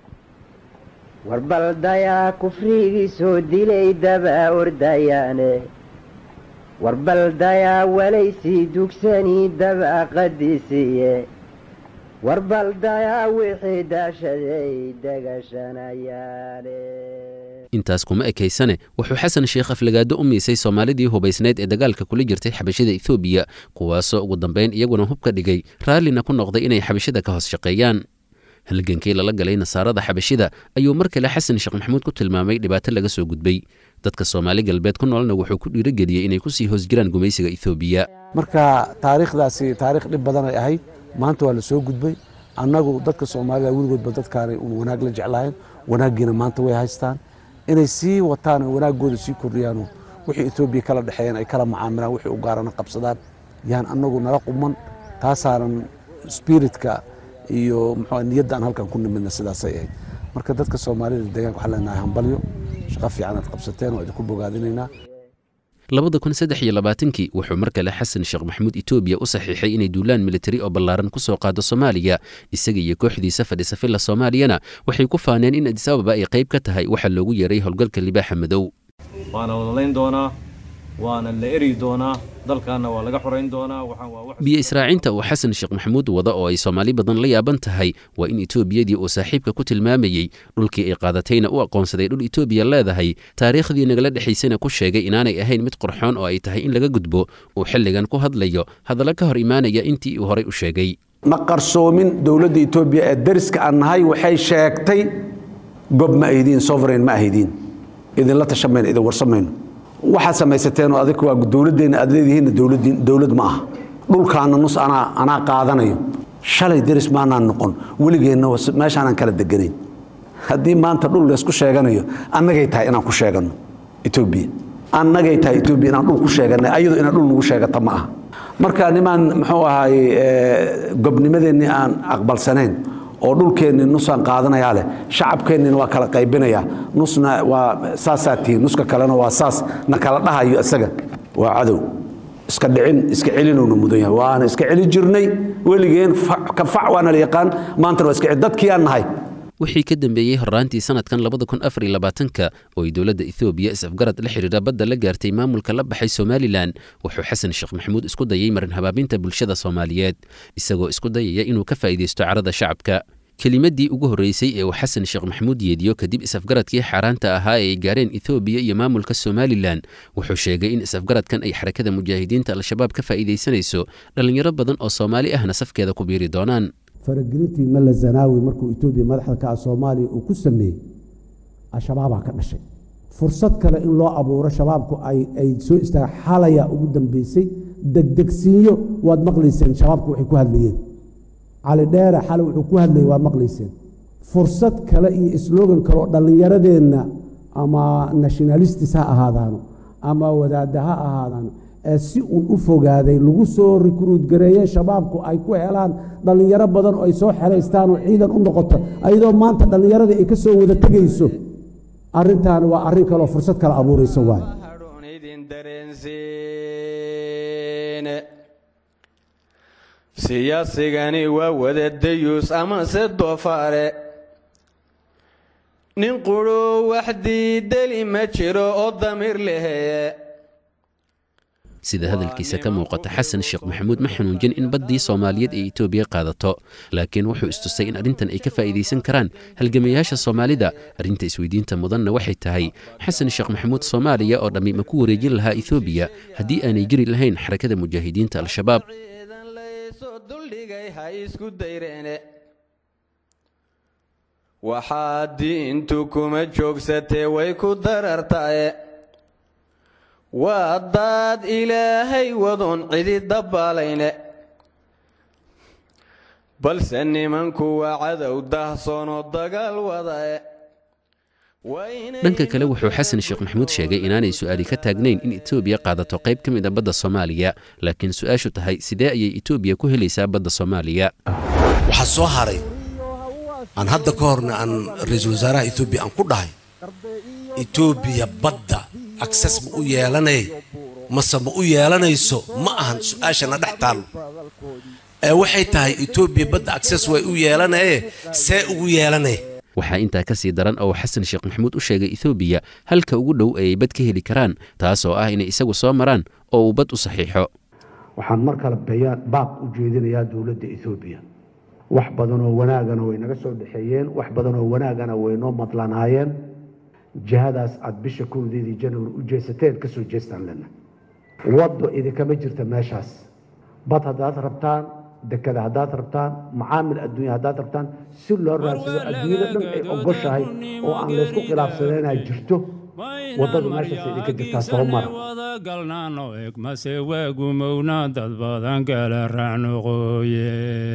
warbaldayaa kufrigii soo dilay daba ordayaane warbaldayaa walaysii dugsanii daba qadisiye warbaldayaa wixii daashaday degashanayaane intaas kuma ekaysane wuxuu xasan sheekh aflagaado u miisay soomaalidii hubaysnayd ee dagaalka kula jirtay xabashida etoobiya kuwaasoo ugu dambayn iyaguna hub ka dhigay raallina ku noqday inay xabashida ka hoos shaqeeyaan halgankii lala galay nasaarada xabashida ayuu mar kale xasan sheekh maxamuud ku tilmaamay dhibaato laga soo gudbay dadka soomaali galbeed ku noolna wuxuu ku dhiirogeliyey inay kusii hoosjiraan gumaysiga etoobiya marka taariikhdaasi taarikh dhib badan ay ahayd maanta waa la soo gudbay annagu dadka soomaalida weligoodba dadkaanay un wanaag la jeclahayn wanaaggiina maanta way haystaan inay sii wataan oo wanaaggooda sii kordhiyaano wixii etoobiya kala dhexeeyeen ay kala macaamilaan wixii u gaarana qabsadaan yaan annagu nala quman taasaanan spiritka iyo muxuu niyadda aan halkan ku nimidna sidaasay ahayd marka dadka soomaalida deegaanka waxaan leenahay hambalyo shaqo fiican aad qabsateen waa idinku bogaadinaynaa labada kun saddex iyo labaatankii wuxuu mar kale xasan sheekh maxamuud etoobiya u saxiixay inay duulaan militari oo ballaaran ku soo qaado soomaaliya isaga iyo kooxdiisa fadhisa filla soomaaliyana waxay ku faaneen in adisababa ay qayb ka tahay waxaa loogu yeeray howlgalka libaaxa madow waana wadalayn doonaa waana la eri doonaa dalkaana waa laga xorayn doonaa biyo israacinta uu xasan sheekh maxamuud wada oo ay soomaali badan la yaaban tahay waa in etoobiyadii uu saaxiibka ku tilmaamayey dhulkii ay qaadatayna u aqoonsaday dhul etoobiya leedahay taariikhdii nagala dhexaysana ku sheegay inaanay ahayn mid qurxoon oo ay tahay in laga gudbo uu xilligan ku hadlayo hadallo ka hor imaanaya intii uu horay u sheegay ma qarsoomin dowladda etoobiya ee dariska aan nahay waxay sheegtay gob ma ahdiin sovereign ma ahdiin idinla tashamayno idin warsamayno waxaad samaysateen oo adig waa dowladdeena aad leedihiinna dowlad ma aha dhulkaana nus anaa anaa qaadanayo shalay deris maanaan noqon weligeenna meeshaanaan kala deganayn haddii maanta dhul laysku sheeganayo annagay tahay inaan ku sheeganno etoobiya annagay tahay etoobiya inaan dhul ku sheeganay ayadu inaan dhul nagu sheegata ma aha marka nimaan muxuu ahaay gobnimadeennii aan aqbalsanayn oo dhulkeennii nusaan qaadanayaa leh shacabkeennina waa kala qaybinayaa nusna waa saasaa tihiin nuska kalena waa saas na kala dhahayo isaga waa cadow iska dhicin iska celinowna mudan yahay waana iska celi jirnay weligeen ka fac waana la yaqaan maantana waa iska celi dadkii aan nahay wixii ka dambeeyey horraantii sanadkan labada kun afar iyo labaatanka oo ay dowladda ethoobiya is-afgarad la xidhiidha badda la gaartay maamulka la baxay somalilan wuxuu xasan sheekh maxamuud isku dayay marin habaabinta bulshada soomaaliyeed isagoo isku dayaya inuu ka faa'iidaysto carada shacabka kelimaddii ugu horreysay ee uu xasan sheekh maxamuud yeediyo kadib is-afgaradkii xaaraanta ahaa ee ay gaareen ethoobiya iyo maamulka somalilan wuxuu sheegay in is-afgaradkan ay xarakada mujaahidiinta al-shabaab ka faa'iidaysanayso dhallinyaro badan oo soomaali ahna safkeeda ku biiri doonaan faragelintii malla zanaawi markuu etoobiya madaxda ka ah soomaaliya uu ku sameeyey al-shabaabaa ka dhashay fursad kale in loo abuuro shabaabku ay soo istaaga xalaya ugu dambeysay degdegsiinyo waad maqlayseen shabaabku waxay ku hadlayeen cali dheere xalay wuxuu ku hadlayay waad maqlayseen fursad kale iyo slogan kale oo dhallinyaradeenna ama nationalistis ha ahaadaano ama wadaadda ha ahaadaano ee si uun u fogaaday lagu soo rikruud gareeye shabaabku ay ku helaan dhallinyaro badan oo ay soo xeraystaan oo ciidan u noqoto ayadoo maanta dhallinyaradii ay ka soo wada tegayso arrintaani waa arrin kaleoo fursad kale abuurayso waaye siyaasigani waa wada dayuus amase doofaare nin quruu wax diideli ma jiro oo damiir leheye sida hadalkiisa ka muuqata xasan sheekh maxamuud ma xanuunjin in baddii soomaaliyeed ay etoobiya qaadato laakiin wuxuu istusay in arrintan ay ka faa'iidaysan karaan halgamayaasha soomaalida arrinta isweydiinta mudanna waxay tahay xasan sheekh maxamuud soomaaliya oo dhammi ma ku wareejin lahaa etoobiya haddii aanay jiri lahayn xarakada mujaahidiinta al-shabaab waxaa diintu kuma joogsatee way ku darartae waa daad ilaahay wadoon cidi dabaalayne balse nimanku waa cadow dahsoonoo dagaal wadae dhanka kale wuxuu xasan sheekh maxamuud sheegay inaanay su'aali ka taagnayn in etoobiya qaadato qayb ka mid a badda soomaaliya laakiin su-aashu tahay sidee ayay etoobiya ku helaysaa badda soomaaliya waxaa soo haray aan hadda ka horna aan ra-iisul wasaaraha etoobiya aan ku dhahay etoobiya badda akses ma u yeelanay mase ma u yeelanayso ma ahan su-aashana dhex taallo ee waxay tahay etoobiya badda akses way u yeelanaye see ugu yeelanay waxaa intaa ka sii daran oo xasan sheekh maxamuud u sheegay etoobiya halka ugu dhow ayay bad ka heli karaan taas oo ah inay isagu soo maraan oo uu bad u saxiixo waxaan mar kale bayaan baaq u jeedinayaa dowladda etoobiya wax badanoo wanaagana way naga soo dhexeeyeen wax badanoo wanaagana way noo madlanaayeen jihadaas aad bisha kowdeedii januari u jeesateen ka soo jeestaan lena waddo idinkama jirta meeshaas bad haddaad rabtaan dekada haddaad rabtaan macaamil adduunya haddaad rabtaan si loo raadsado adduunyada dhan ay ogoshahay oo aan laysku khilaafsaneenaa jirto waddada meeshaas idinka jirtaa soo mara galnaano eg mase waagumowna dad badan kala raacnoqooye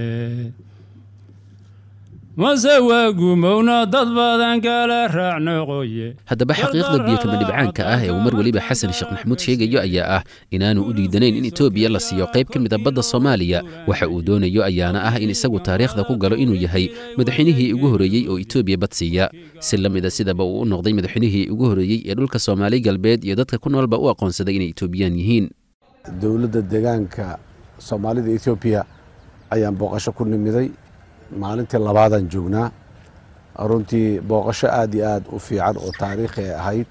mase waagumowna dad badan kala raacnoqoye haddaba xaqiiqda biyokama dhibcaanka ah ee uu mar weliba xasan sheekh maxamuud sheegayo ayaa ah inaanu u diidanayn in etoobiya la siiyo qayb ka mid a badda soomaaliya waxa uu doonayo ayaana ah in isagu taariikhda ku galo inuu yahay madaxweynihii ugu horreeyey oo etoobiya bad siiya si la mida sidaba uu u noqday madaxweynihii ugu horreeyey ee dhulka soomaali galbeed iyo dadka ku noolba u aqoonsaday inay etoobiyaan yihiin dowladda deegaanka soomaalida etoobiya ayaan booqasho ku nimiday maalintii labaadaan joognaa runtii booqasho aad iyo aad u fiican oo taariikhi ay ahayd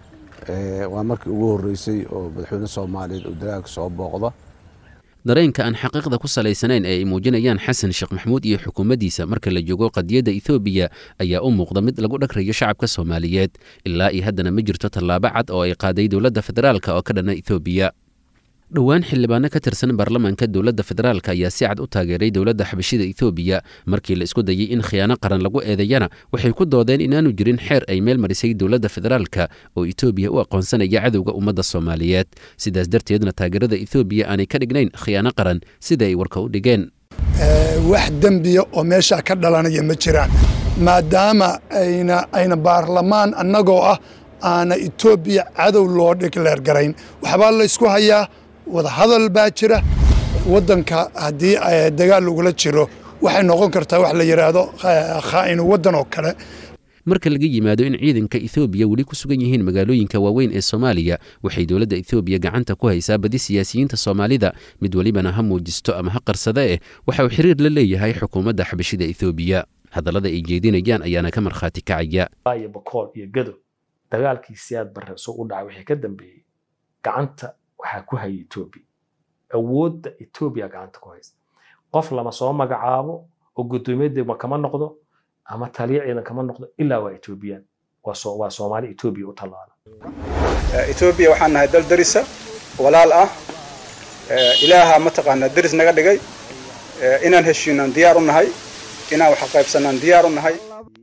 waa markii ugu horreysay oo madaxweyne soomaaliyeed uu deegaanka soo booqda dareenka aan xaqiiqda ku salaysanayn ee ay muujinayaan xasan sheekh maxamuud iyo xukuumaddiisa marka la joogo qadiyadda etoobiya ayaa u muuqda mid lagu dhagrayo shacabka soomaaliyeed ilaa iyo haddana ma jirto tallaabo cad oo ay qaaday dowladda federaalka oo ka dhanna etoobiya dhowaan xildhibaano ka tirsan baarlamaanka dowladda federaalk ayaa si cad u taageeray dowladda xabashida etoobiya markii la isku dayey in khiyaano qaran lagu eedeeyana waxay ku doodeen inaanu jirin xeer ay meel marisay dowladda federaalka oo etoobiya u aqoonsanaya cadowga ummadda soomaaliyeed sidaas darteedna taageerada etoobiya aanay ka dhignayn khiyaano qaran sida ay warka u dhigeen wax dembiya oo meeshaa ka dhalanaya ma jiraan maadaama ayna ayna baarlamaan annagoo ah aana etoobiya cadow loo dhigleergarayn waxbaa la ysku hayaa wadahadal baa jira waddanka haddii dagaal lagula jiro waxay noqon kartaa wax la yidhaahdo khaa'inu waddan oo kale marka laga yimaado in ciidanka etoobiya weli ku sugan yihiin magaalooyinka waaweyn ee soomaaliya waxay dowladda etoobiya gacanta ku haysaa badi siyaasiyiinta soomaalida mid welibana ha muujisto ama ha qarsada eh waxa uu xiriir la leeyahay xukuumadda xabashida etoobiya hadallada ay jeedinayaan ayaana ka markhaati kacaya iyo bakool iyo gado dagaalkii siyaad barre soo u dhacay wixii ka dambeeyey gacanta waxaa ku haya etoobiya awoodda etoobiya gacanta ku haysta qof lama soo magacaabo oo guddoomiyadeema kama noqdo ama taliya ciidan kama noqdo ilaa waa etoobiyaan waa soomaali etoobiya u tallaala etoobiya waxaan nahay dal darisa walaal ah ilaaha mataqaanaa deris naga dhigay inaan heshiinaan diyaar u nahay inaan wax qaybsanaan diyaar u nahay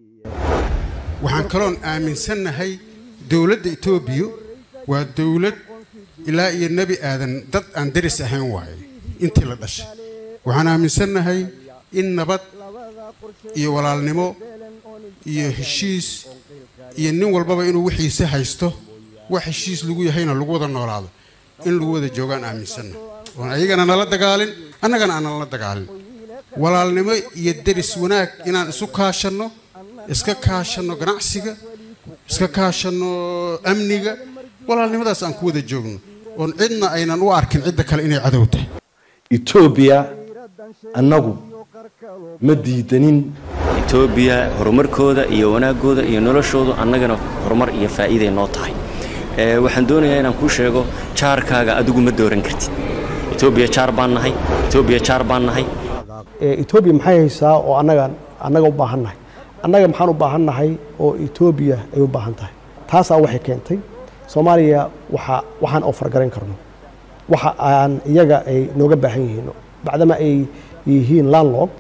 waxaan kaloon aaminsannahay dowladda etoobiya waa dowlad ilaa iyo nebi aadan dad aan deris ahayn waaye intii la dhashay waxaan aaminsannahay in nabad iyo walaalnimo iyo heshiis iyo nin walbaba inuu wixiisa haysto wax heshiis lagu yahayna lagu wada noolaado in lagu wada joogaan aaminsanna oon ayagana nala dagaalin annagana aan nala dagaalin walaalnimo iyo deris wanaag inaan isu kaashanno iska kaashanno ganacsiga iska kaashanno amniga walaalnimadaas aan ku wada joogno oon cidna aynan u arkin cidda kale inay cadow tahay etoobiya annagu ma diidanin etoobiya horumarkooda iyo wanaaggooda iyo noloshoodu annagana horumar iyo faa'iiday noo tahay waxaan doonayaa inaan kuu sheego jaarkaaga adigu ma dooran kartid etoobiya jaar baan nahay etoobiya jaar baan nahay etoobiya maxay haysaa oo annaga annaga u baahan nahay annaga maxaan u baahan nahay oo etoobiya ay u baahan tahay taasaa waxay keentay soomaaliya waxa waxaan oo fargarayn karno waxa aan iyaga ay nooga baahan yihiin bacdama ay yihiin landlog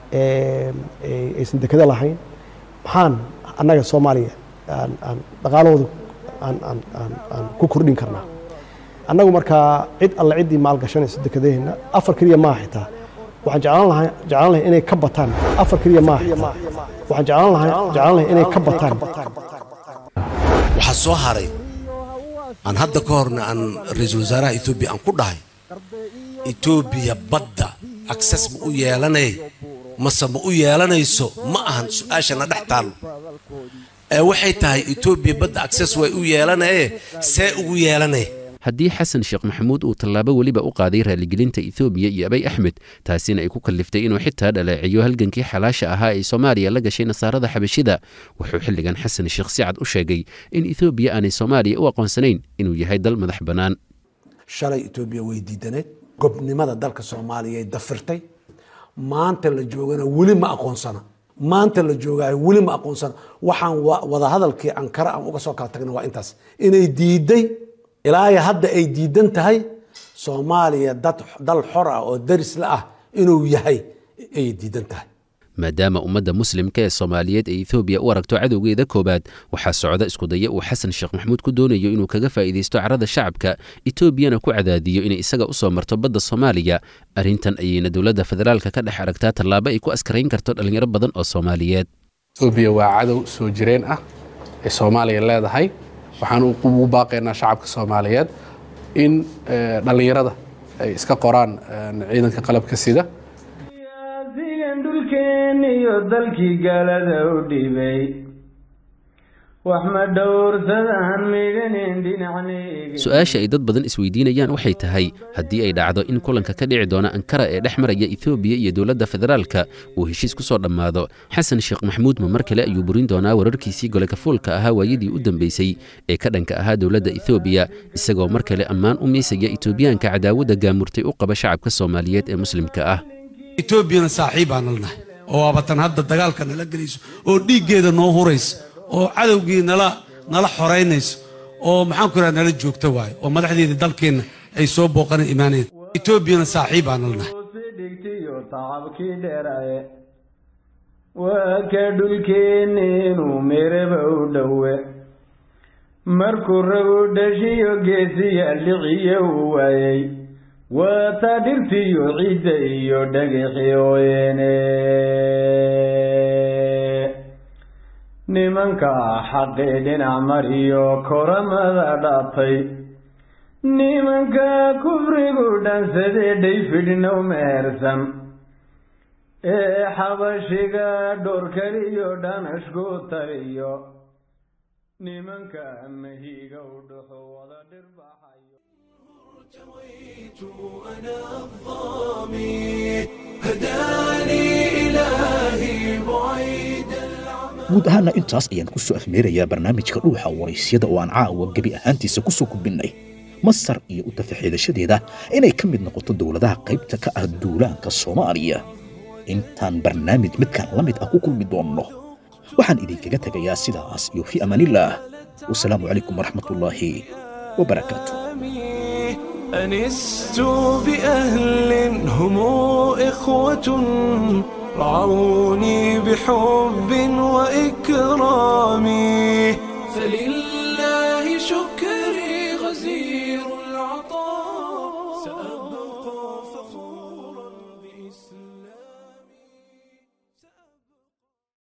aysan dekado lahayn maxaan annaga soomaaliya aan dhaqaalahooda aan ku kordhin karnaa annagu markaa cid alle ciddii maalgashanaysa dekadaheenna afar keliya maaha xitaa waxaan jeclaan lahay jeclaan lahay inay ka bataan afar keliya maaha xitaa waxaan jeclaan lahay jeclaan lahay inay ka bataan waxaa soo haray aan hadda ka horna aan ra-iisul wasaaraha etoobiya aan ku dhahay etoobiya badda akses ma u yeelanay mase ma u yeelanayso ma ahan su-aashana dhex taallo ee waxay tahay etoobiya badda akses way u yeelanaye see ugu yeelanay haddii xasan sheekh maxamuud uu tallaabo weliba u qaaday raaligelinta etoobiya iyo abay axmed taasina ay ku kalliftay inuu xitaa dhaleeciyo halgankii xalaasha ahaa ee soomaaliya la gashay nasaarada xabashida wuxuu xilligan xasan sheekh si cad u sheegay in etoobiya aanay soomaaliya u aqoonsanayn inuu yahay dal madax bannaan shalay etoobiya way diidaneed gobnimada dalka soomaaliya ay dafirtay maanta la joogana weli ma aqoonsana maanta la joogaayo weli ma aqoonsana waxaan wadahadalkii ankara aan uga soo kala tagna waa intaas inay diiday ilaa hadda ay diidan tahay soomaaliya dad dal xor ah oo daris la ah inuu yahay ayay diidan tahay maadaama ummadda muslimka ee soomaaliyeed ay etoobiya u aragto cadowgeeda koowaad waxaa socda iskudaya uu xasan sheekh maxamuud ku doonayo inuu kaga faa'iidaysto carada shacabka etoobiyana ku cadaadiyo inay isaga u soo marto badda soomaaliya arrintan ayayna dowladda federaalka ka dhex aragtaa tallaabo ay ku askarayn karto dhallinyaro badan oo soomaaliyeed etoobiya waa cadow soo jireen ah ee soomaaliya leedahay waxaan ugu baaqaynaa shacabka soomaaliyeed in dhallinyarada ay iska qoraan ciidanka qalabka sida sigan dhulkeen iyo dalkii gaalada u dhibay wax ma dhowrsadaan midhanin dhinacnayga su-aasha ay dad badan isweydiinayaan waxay tahay haddii ay dhacdo in kulanka ka dhici doona ankara ee dhex maraya etoobiya iyo dowladda federaalka uu heshiis ku soo dhammaado xasan sheekh maxamuud ma mar kale ayuu burin doonaa wararkiisii gole kafuulka ahaa waayadii u dambeysay ee ka dhanka ahaa dowladda etoobiya isagoo mar kale ammaan u miisaya etoobiyaanka cadaawadda gaamurtay u qaba shacabka soomaaliyeed ee muslimka ah etoobiyana saaxiib baan nalnahay oo waabatan hadda dagaalka nala gelayso oo dhiiggeeda noo huraysa oo cadowgii nala nala xoraynayso oo maxaan ku idhaha nala joogta waayo oo madaxdeeda dalkeenna ay soo booqana imaanaysa etoobiyana saaxiib baan nalnahay dhigtiyo tacabkii dheeraye waa ka dhulkeenni inuu meeraba u dhowe markuu rabu dhashiyo geesiya liciye uu waayey waa taa dhirtiyo ciidda iyo dhagixi ooyeene nimanka xaqii dhinac mariyo koramada dhaatay nimanka kufrigu dhansadee dhayfidhnow mehersan ee xabashiga dhoorkaliyo dhanashku taliyo nimanka mahiga u dhuxu wada dhirbaxayo أنا الظامي هداني إلهي بعيد guud ahaana intaas ayaan ku soo afmeerayaa barnaamijka dhuuxa waraysyada oo aan caawa gebi ahaantiisa ku soo gudbinnay masar iyo u tafaxiidashadeeda inay ka mid noqoto dowladaha qaybta ka ah duulaanka soomaaliya intaan barnaamij midkan la mid ah ku kulmi doonno waxaan idinkaga tegayaa sidaas iyo fii amaanillaah wasalaamu calaykum waraxmatullaahi wabarakaatu أنست بأهل هم إخوة رعوني بحب وإكرام فلله شكر